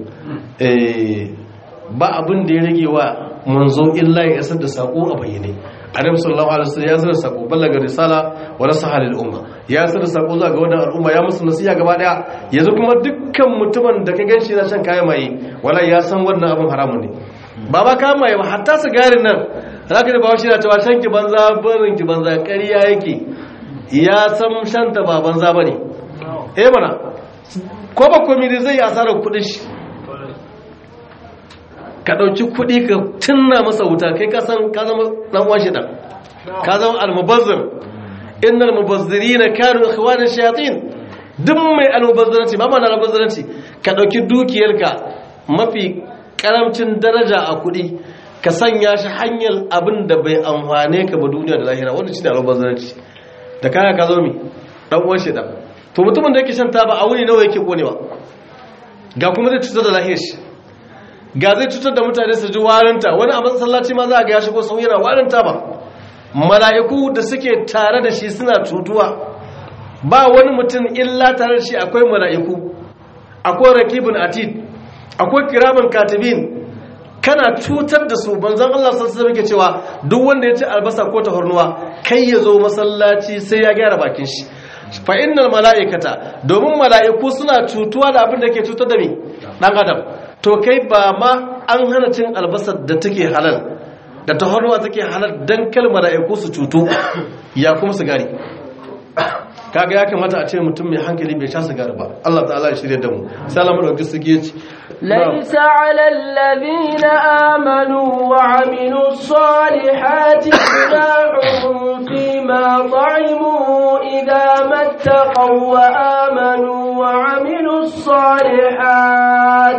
eh ba abin da ya rage wa manzo illa ya isar da sako a bayyane annabi sallallahu alaihi wasallam ya zara sako ballaga risala wa nasaha lil umma ya zara sako zuwa ga wannan al'umma ya musu nasiha gaba daya yanzu kuma dukkan mutumin da ka ganshi na shan kayan maye wala ya san wannan abin haramun ne ba ba kayan maye ba hatta sigarin nan zaka da bawo shi na cewa shan ki banza barin ki banza ƙarya yake ya san shan ta ba banza bane eh mana ko ba komai zai yi asarar kudin shi ka ɗauki kuɗi ka tunna masa wuta kai ka san ka zama ɗan uwan shaitan ka zama almubazzir innal mubazzirina kanu ikhwana shayatin duk mai almubazzaranci ba mana almubazzaranci ka ɗauki dukiyarka mafi karamcin daraja a kuɗi ka sanya shi hanyar abin da bai amfane ka ba duniya da lahira wanda shine almubazzaranci da kaya ka zo mi dan uwan shaitan to mutumin da yake shan taba a wuni nawa yake konewa ga kuma zai cutar da lahiyar shi ga zai cutar da mutane su ji warinta wani a masallaci ma za a ga ya shigo sau yana warinta ba mala'iku da suke tare da shi suna cutuwa ba wani mutum illa tare da shi akwai mala'iku akwai rakibin atid akwai kiramin katibin kana cutar da su banzan Allah sassu muke cewa duk wanda ya ci albasa ko tahornuwa kai ya zo masallaci sai ya gyara bakin shi fa innal mala'ikata domin mala'iku suna cutuwa da abin da ke cutar da mi dan adam to kai ba ma an hana cin albasar da take halal da tahornuwa take halal dan kal mala'iku su cutu ya kuma sigari kaga ya kamata a ce mutum mai hankali bai sha sigari ba Allah ta'ala ya shirye da mu sai Allah mu dauki sigi yace ليس على الذين آمنوا وعملوا الصالحات جناح فيما طعموا إذا ما اتقوا وآمنوا وعملوا الصالحات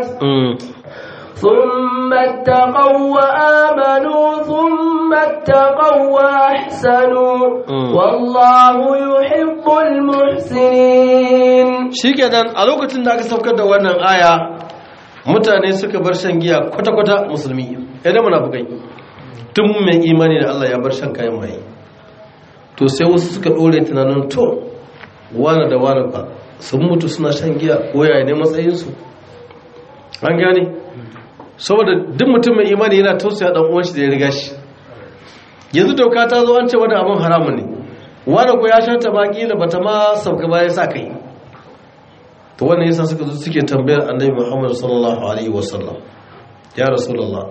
ثم اتقوا وآمنوا ثم اتقوا وأحسنوا والله يحب المحسنين shikenan a lokacin da aka saukar da wannan aya mutane suka bar shan giya kwata-kwata musulmi idan munafukai tun mai imani da Allah ya bar shan kayan maye to sai wasu suka dore tunanin to wane da wane ba sun mutu suna shan giya ko yaya ne matsayinsu an gane saboda duk mutum mai imani yana tausaya dan uwan shi da ya riga shi yanzu doka ta zo an ce wani abin haramun ne wani ko ya sha ta baki da bata ma sauka ba ya sa kai to wannan yasa suka zo suke tambayar annabi Muhammad sallallahu alaihi wasallam ya rasulullah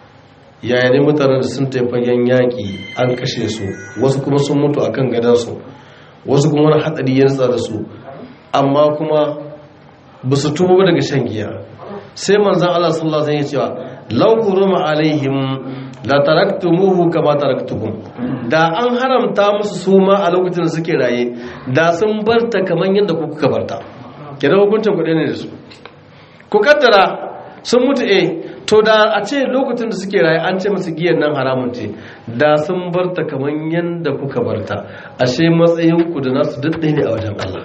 yaya ne mutanen da sun tafi fagen yaƙi an kashe su wasu kuma sun mutu akan gadansu wasu kuma wani hatsari ya ritsa da su amma kuma ba su tuba daga shan giya sai manzan Allah sallallahu alaihi wasallam ya cewa law quruma alaihim la taraktumuhu kama taraktukum da an haramta musu su ma a lokacin da suke raye da sun barta kaman yadda ku kuka barta kidan hukuncin kuɗi ne da su ku kaddara sun mutu eh to da a ce lokacin da suke raye an ce musu giyan nan haramun ce da sun barta kaman yadda kuka barta ashe matsayin ku da nasu duk ɗaya ne a wajen Allah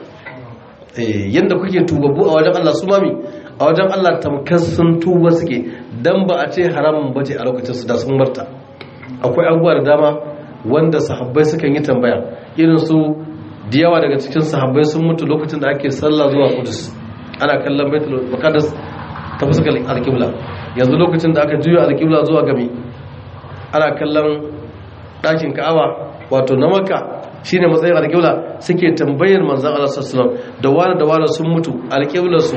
eh yanda kuke tubabbu a wajen Allah su mami a wajen Allah tamkar sun tuba suke dan ba a ce haramun bace a lokacin su da sun barta akwai abubuwa da dama wanda sahabbai sukan yi tambaya irin su da yawa daga cikin sahabbai sun mutu lokacin da ake sallah zuwa Qudus ana kallon Baitul Maqdis ta fuskar alƙibla yanzu lokacin da aka juya alƙibla zuwa gami ana kallon ɗakin Ka'aba wato na Makka shine matsayin alƙibla suke tambayar manzon Allah sallallahu alaihi wasallam da wani da wani sun mutu alƙiblar su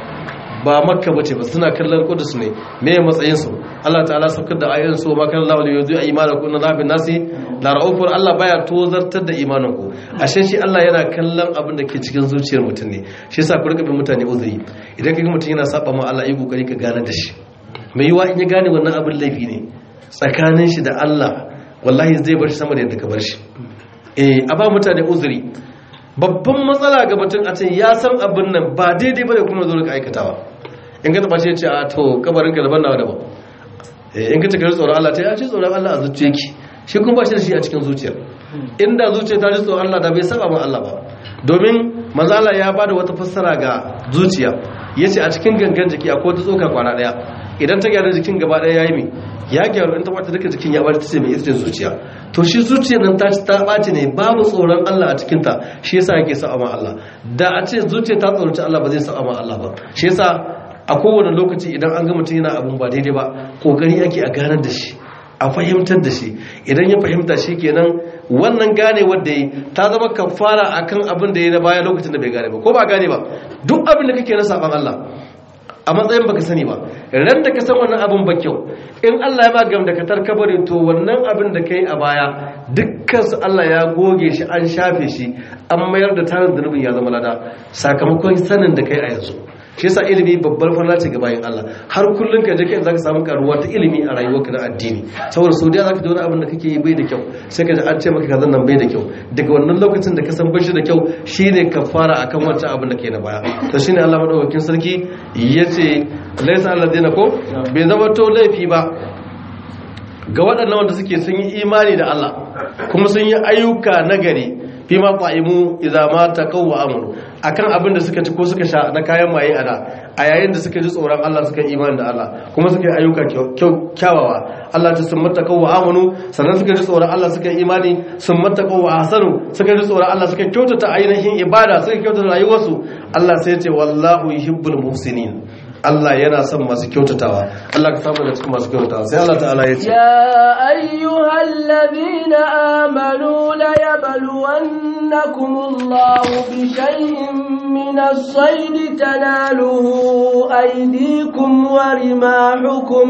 ba makka bace ba suna kallon kudus ne me matsayin su Allah ta'ala saukar da ayoyin su ma kan Allah yuzu imanakum na zabin nasi la raufur Allah baya tozartar da imanin ku ashe shi Allah yana kallon abin da ke cikin zuciyar mutum ne shi yasa ku rika bin mutane uzuri idan kaga mutum yana saba ma Allah yi kokari ka gane da shi mai yiwa in ya gane wannan abin laifi ne tsakanin shi da Allah wallahi zai bar shi sama da yadda ka bar shi eh a ba mutane uzuri babban matsala ga mutum a ce ya san abin nan ba daidai bane kuma zo ka aikatawa in ka taba ce ce a to kabarin ka daban nawa daban in ka taka tsoron Allah ta ya ce tsoron Allah a zuciya ki shi kuma ba shi da shi a cikin zuciyar inda zuciya ta ji tsoron Allah da bai saba ma Allah ba domin manzo Allah ya bada wata fassara ga zuciya yace a cikin gangan jiki akwai wata tsoka kwana daya idan ta gyara jikin gaba daya yayi mi ya gyaru in ta bata duka jikin ya bar ta ce mai ita zuciya to shi zuciyar nan ta ta ɓaci ne babu tsoron Allah a cikin ta shi yasa yake sa'a ma Allah da a ce zuciya ta tsoronci Allah ba zai sa'a ma Allah ba shi yasa a kowane lokaci idan an ga mutum yana abin ba daidai ba kokari ake a ganar da shi a fahimtar da shi idan ya fahimta shi kenan wannan gane wanda yi ta zama kafara akan abin da ya na baya lokacin da bai gane ba ko ba gane ba duk abin da kake na saban Allah a matsayin baka sani ba ran da ka san wannan abin ba kyau in Allah ya ba gam da ka tarkabare to wannan abin da kai a baya dukkan su Allah ya goge shi an shafe shi an mayar da tarin zunubin ya zama lada sakamakon sanin da kai a yanzu shi yasa ilimi babbar farla ce ga bayan Allah har kullun ka je kai zaka samu karuwa ta ilimi a rayuwarka na addini saboda sau da zaka ji wani abin da kake yi bai da kyau sai ka ji an ce maka kazan nan bai da kyau daga wannan lokacin da ka san bashi da kyau shine ka fara akan wancan abin da ke na baya to shine Allah madaukakin sarki yace laysa alladina ko bai zama to laifi ba ga waɗannan wanda suke sun yi imani da Allah kuma sun yi ayyuka nagari fi ma qa'imu idza ma taqaw wa amanu akan abin da suka ci ko suka sha na kayan maye a da a yayin da suka ji tsoron Allah suka yi imani da Allah kuma suka yi ayyuka kyawawa Allah ta sun mattaqaw wa amanu sannan suka ji tsoron Allah suka yi imani sun mattaqaw wa ahsanu suka ji tsoron Allah suka kyautata ainihin ibada suka kyautata rayuwarsu Allah sai ya ce wallahu yuhibbul muhsinin Allah yana son masu kyautatawa Allah ka samu da cikin masu kyautatawa sai Allah ta'ala ya ce يا أيها الذين آمنوا ليبلونكم الله بشيء من الصيد تناله أيديكم ورماحكم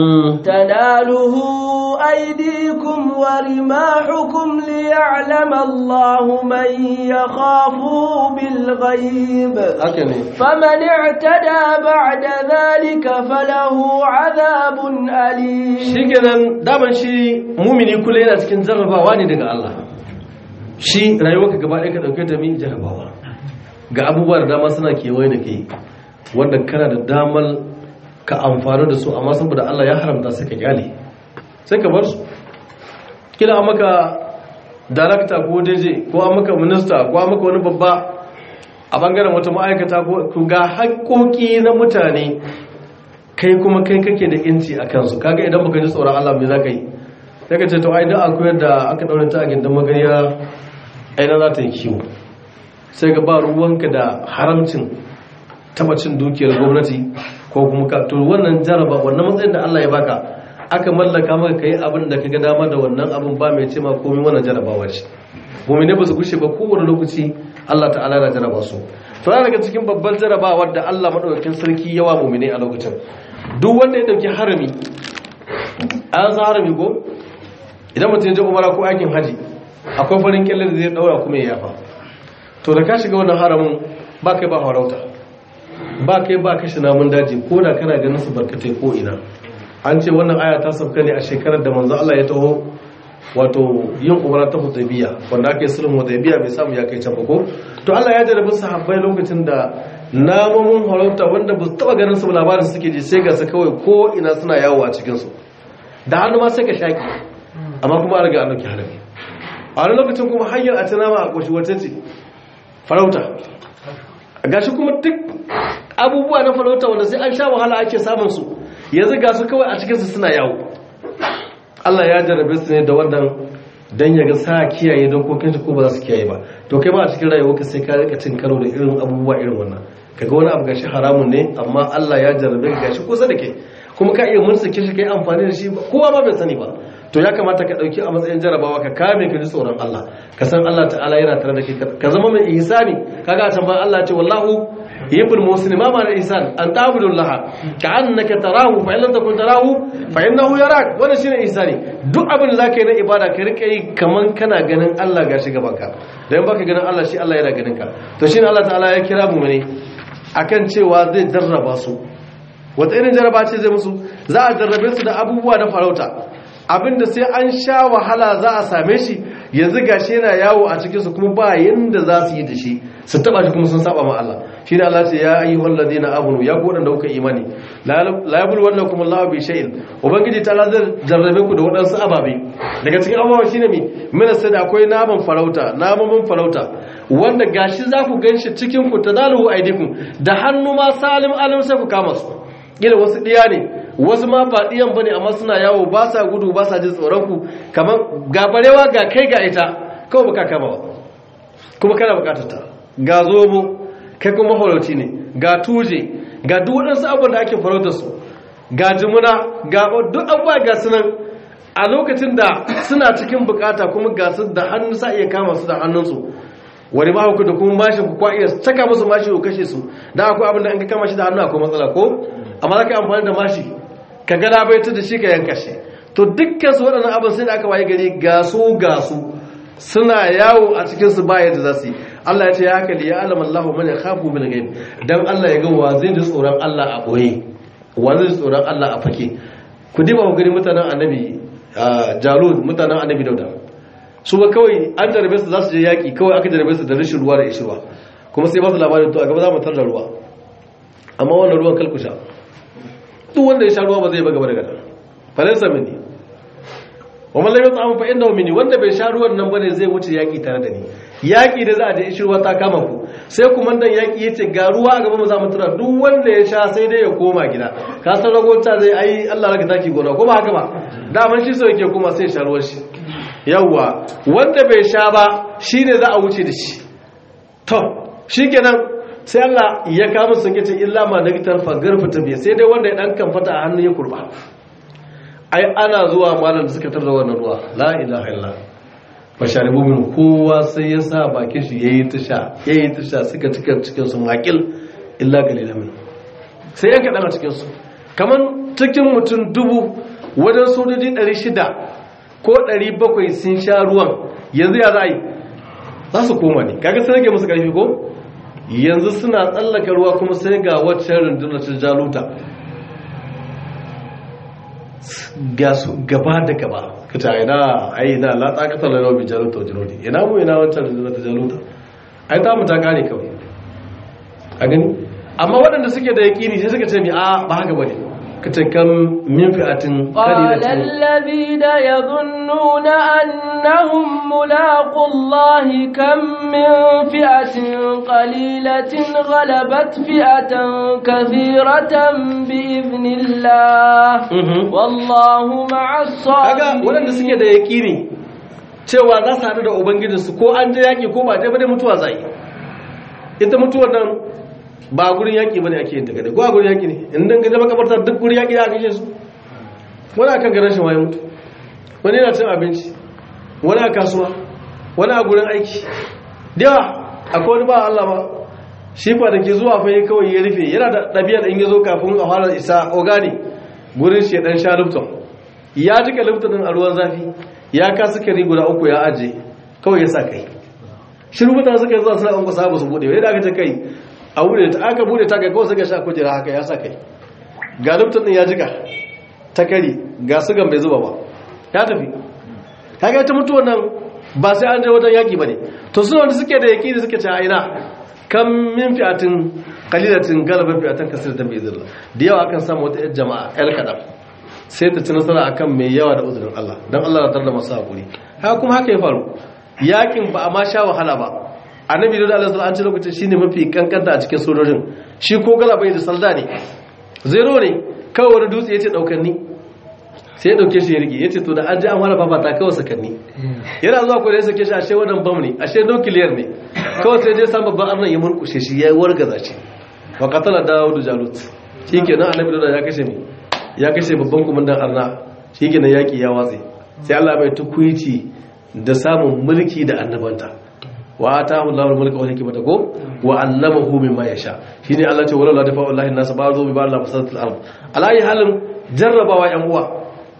تناله أيديكم ورماحكم ليعلم الله من يخافه بالغيب haka ne فمن اعتدى بعد ذلك فله عذاب أليم shi kenan daman shi mumini kula yana cikin jarrabawa ne daga Allah shi rayuwarka gaba ɗaya ka ɗauke ta mi jarrabawa ga abubuwa da dama suna kewaye da kai wanda kana da damar ka amfani da su amma saboda Allah ya haramta sai ka kyale sai ka bar su kila an maka darakta ko deje ko an maka minista ko an maka wani babba a bangaren wata ma'aikata ko ga haƙoƙi na mutane kai kuma kai kake da inci a kansu kaga idan baka ji tsoron Allah me za ka yi sai ka ce to ai dan akwai da aka daure ta a gindan magariya ai na za ta yi kiwo sai ga ba ruwanka da haramcin tabacin dukiyar gwamnati ko kuma ka to wannan jaraba wannan matsayin da Allah ya baka aka mallaka maka kai abin da kaga dama da wannan abin ba mai ce ma komai wannan jarabawa ce mu'mine ba su gushe ba kowane lokaci Allah ta'ala na jaraba su to yana daga cikin babban jarabawa da Allah madaukakin sarki yawa mu'mine a lokacin duk wanda ya dauki harami an san harami ko idan mutum ya je umara ko aikin haji akwai farin kyalle da zai daura kuma ya yafa to da ka shiga wannan haramin ba kai ba harauta ba kai ba kashe namun daji ko da kana ganin su barkatai ko ina an ce wannan aya ta sauka ne a shekarar da manzo Allah ya taho wato yin umara ta hudaybiya wanda ake sulhun hudaybiya bai samu ya kai can ba ko to Allah ya jarabi sahabbai lokacin da namomin harauta wanda ba su taba ganin su labarin suke ji sai ga su kawai ko ina suna yawo a cikin su da hannu ma sai ka shaki amma kuma an riga an dauki harami a wani lokacin kuma hanyar a tana ma a koshi wata ce farauta gashi kuma duk abubuwa na farauta wanda sai an sha wahala ake samun su yanzu ga su kawai a cikinsu suna yawo Allah ya jarabe su ne da wannan dan ya ga sa kiyaye dokokin shi ko ba za su kiyaye ba to kai ba a cikin rayuwarka sai ka rika cin karo da irin abubuwa irin wannan kaga wani abu gashi haramun ne amma Allah ya jarabe ka gashi kusa da kai kuma ka iya murtsake shi kai amfani da shi kowa ma bai sani ba to ya kamata ka dauki a matsayin jarabawa ka kame ka ji tsoron Allah ka san Allah ta'ala yana tare da kai ka zama mai ihsani kaga a can ba Allah ce wallahu yuhibbul muslimin ma ma'ana ihsan an ta'budullaha ka'annaka tarahu fa in lam takun tarahu fa innahu yarak wannan shine ihsani duk abin da zaka yi na ibada ka rika yi kaman kana ganin Allah gashi gaban ka dan baka ganin Allah shi Allah yana ganin ka to shine Allah ta'ala ya kira mu ne akan cewa zai jarraba su wata irin jarraba ce zai musu za a jarrabe su da abubuwa na farauta abinda sai an sha wahala za a same shi yanzu gashi yana yawo a cikinsu kuma ba yanda za su yi da shi su taba shi kuma sun saba ma Allah shi ne Allah ce ya ayyuhal ladina amanu ya ku wadanda kuka imani la yabul wannakum Allah bi shay'in ubangiji ta lazar jarrabe ku da wadansu ababe daga cikin abawa shine mi mina sai da akwai naman farauta naman farauta wanda gashi za ku ganshi cikin ku tadalu aidikum da hannu ma salim alim sai ku kama su kila wasu diya ne wasu ma ba diyan bane amma suna yawo ba sa gudu ba sa jin tsoron ku kamar gabarewa ga kai ga ita kawai baka kama ba kuma kana bukatar ta ga zobo kai kuma farauci ne ga tuje ga duk waɗansu abubuwan da ake farautar su ga jimuna ga duk abubuwa ga sunan a lokacin da suna cikin bukata kuma ga su da hannu sa iya kama su da hannunsu wani ma da kuma mashin ku kwa iya saka musu mashi ko kashe su da akwai abin da an ka kama shi da hannu akwai matsala ko amma za ka yi amfani da mashi ka ga labaitar da shi ka yanka shi to dukkan su waɗannan abin sai da aka waye gari ga su ga su suna yawo a cikin su baya da zasu yi Allah ya ce ya haka ya alama Allahu man yakhafu bil ghaib dan Allah ya ga wa zai ji tsoron Allah a boye wa zai ji tsoron Allah a fake ku diba ku gani mutanen annabi Jalud mutanen annabi Dauda su ba kawai an jarabe su za su je yaki kawai aka jarabe su da rashin ruwa da ishirwa kuma sai ba su labarin to a gaba za mu tarda ruwa amma wannan ruwan kalkusha duk wanda ya sha ruwa ba zai ba gaba da gada falansa mini wa man lam yat'am fa innahu minni wanda bai sha ruwan nan bane zai wuce yaki tare da ni yaki da za a je ishirwa ta kama ku sai kuma dan yaki yace ga ruwa a gaba mu za mu tura duk wanda ya sha sai dai ya koma gida ka san ragota zai ai Allah raka taki gona ko ba haka ba daman shi so yake kuma sai sha ruwan shi yawwa wanda bai sha ba shine za a wuce da shi to shikenan sai Allah ya kama sun yace illa ma nagitar fagar fita biya sai dai wanda ya dan kamfata a hannu ya kurba ai ana zuwa malam da suka tarda wannan ruwa la ilaha illa fasharibu min kowa sai ya sa bakin shi yayi tasha yayi tasha suka cika cikin su makil illa qalilan min sai ya kadan a cikin su kaman cikin mutum dubu wajen sojoji 600 ko 700 sun sha ruwan yanzu ya za a yi za su koma ne kaga sai rage musu karfi ko yanzu suna tsallaka ruwa kuma sai ga waccan rundunar ta jaluta ga su gaba da gaba kita ina ai ina la taqata lana bi jaluta wajrudi ina mu ina waccan rundunar ta jaluta ai ta mu ta kare kawai a gani amma waɗanda suke da yaƙini sai suka ce mi a ba haka bane kace kam min fi'atin قال qalilatin الذين يظنون أنهم ملاقوا الله كم من فئة قليلة غلبت فئة كثيرة بإذن الله Mhm. والله مع kaga waɗanda suke الصابرين da yaƙini cewa za su haɗu da ubangijinsu ko an je yaƙi ko ba je ba dai mutuwa zai ita mutuwar nan ba a gurin yaƙi ba ne ake yin ta kadai ko a gurin yaƙi ne in dan gaje makabarta duk gurin yaƙi da aka kashe su wani akan garin shi waye mutu wani yana cin abinci wani a kasuwa wani a gurin aiki da yawa akwai wani ba Allah ba shi fa da ke zuwa fa yi kawai ya rufe yana da ɗabi'ar in ya zo kafin a fara isa ogani gurin shi ya ɗan sha lufton ya jika lufton ɗin a ruwan zafi ya ka sukari guda uku ya aje kawai ya sa kai shiru mutane suka yi zuwa suna ƙwanƙwa sabu su buɗe yadda aka ce kai a buɗe ta aka buɗe ta kai kawai suka sha kujera haka ya sa kai ga lufton ɗin ya jika ta kari ga sugan bai zuba ba ya tafi kaga ta mutuwar nan ba sai an je wajen yaƙi ba ne to suna wanda suke da yaƙi da suke ce a ina kan min fi'atin kalilatin galaba fi'atin kasir da bai zirla da yawa akan samu wata yar jama'a yar kaɗan sai ta ci nasara akan mai yawa da uzurin Allah don Allah na tarda masu haƙuri haka kuma haka ya faru yaƙin ba a ma sha wahala ba annabi da Allah sallallahu alaihi lokacin shine mafi kankanta a cikin sojojin shi ko galaba da salda ne zero ne kawai wani dutse yace daukar ni sai ya dauke shi ya rike yace to da an ji an fara fafata kawai sakanni yana zuwa ko da ya sake shi ashe wannan bam ne ashe nuclear ne kawai sai je san babban arnan ya murkushe shi ya wargaza shi wa qatala dawud jalut shikenan annabi da ya kashe mi ya kashe babban kumandan arna shikenan yaki ya watse sai Allah bai tukuici da samun mulki da annabanta wa atahu Allahu al-mulka wal hikmata ko wa 'allamahu mimma yasha shine Allah ce wala la dafa wallahi nas ba'dhu bi ba'd la fasadat al-ard alayi halin jarrabawa yan uwa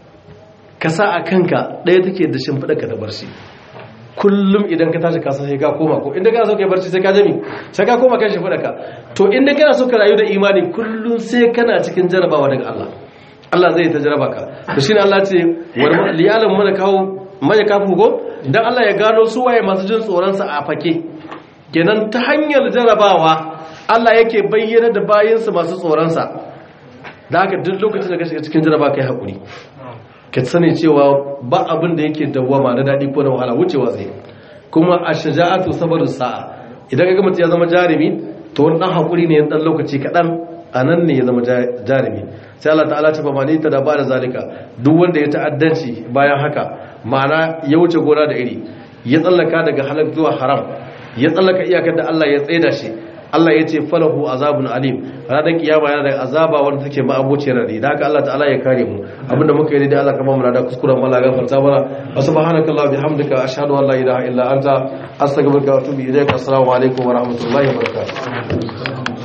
ka sa a kanka ɗaya take da shimfiɗa ka da barci kullum idan ka tashi kasa sai ka koma ko inda kana so ka yi barci sai ka jami sai ka koma kan shimfiɗa ka to inda kana so ka rayu da imani kullum sai kana cikin jarrabawa daga Allah Allah zai ta jarraba ka to shine Allah ce wal liyalan mana kawo mai kafin ko dan Allah ya gano su waye masu jin tsoron sa a fake kenan ta hanyar jarrabawa Allah yake bayyana da bayinsa masu tsoron sa da haka duk lokacin da ka shiga cikin jarraba kai hakuri ka sani cewa ba abin da yake dawwama na daɗi ko na wahala wucewa zai kuma a shaja'atu sabarin sa'a idan ka gama ya zama jarumi to wani ɗan haƙuri ne ɗan lokaci kaɗan a nan ne ya zama jarumi sai Allah ta'ala ce ba ma ta da ba da zalika duk wanda ya ta'addanci bayan haka ma'ana ya wuce gona da iri ya tsallaka daga halak zuwa haram ya tsallaka iyakar da Allah ya tsaida shi Allah ya ce falahu azabun alim ranar kiyama yana da azaba wanda take ma'abociyar radi da haka Allah ta'ala ya kare mu abinda muka yi da Allah kama mu da kuskuren Allah gafarta mana wa subhanaka bihamdika ashhadu an la ilaha illa anta astaghfiruka wa atubu ilayk assalamu alaikum wa rahmatullahi wa barakatuh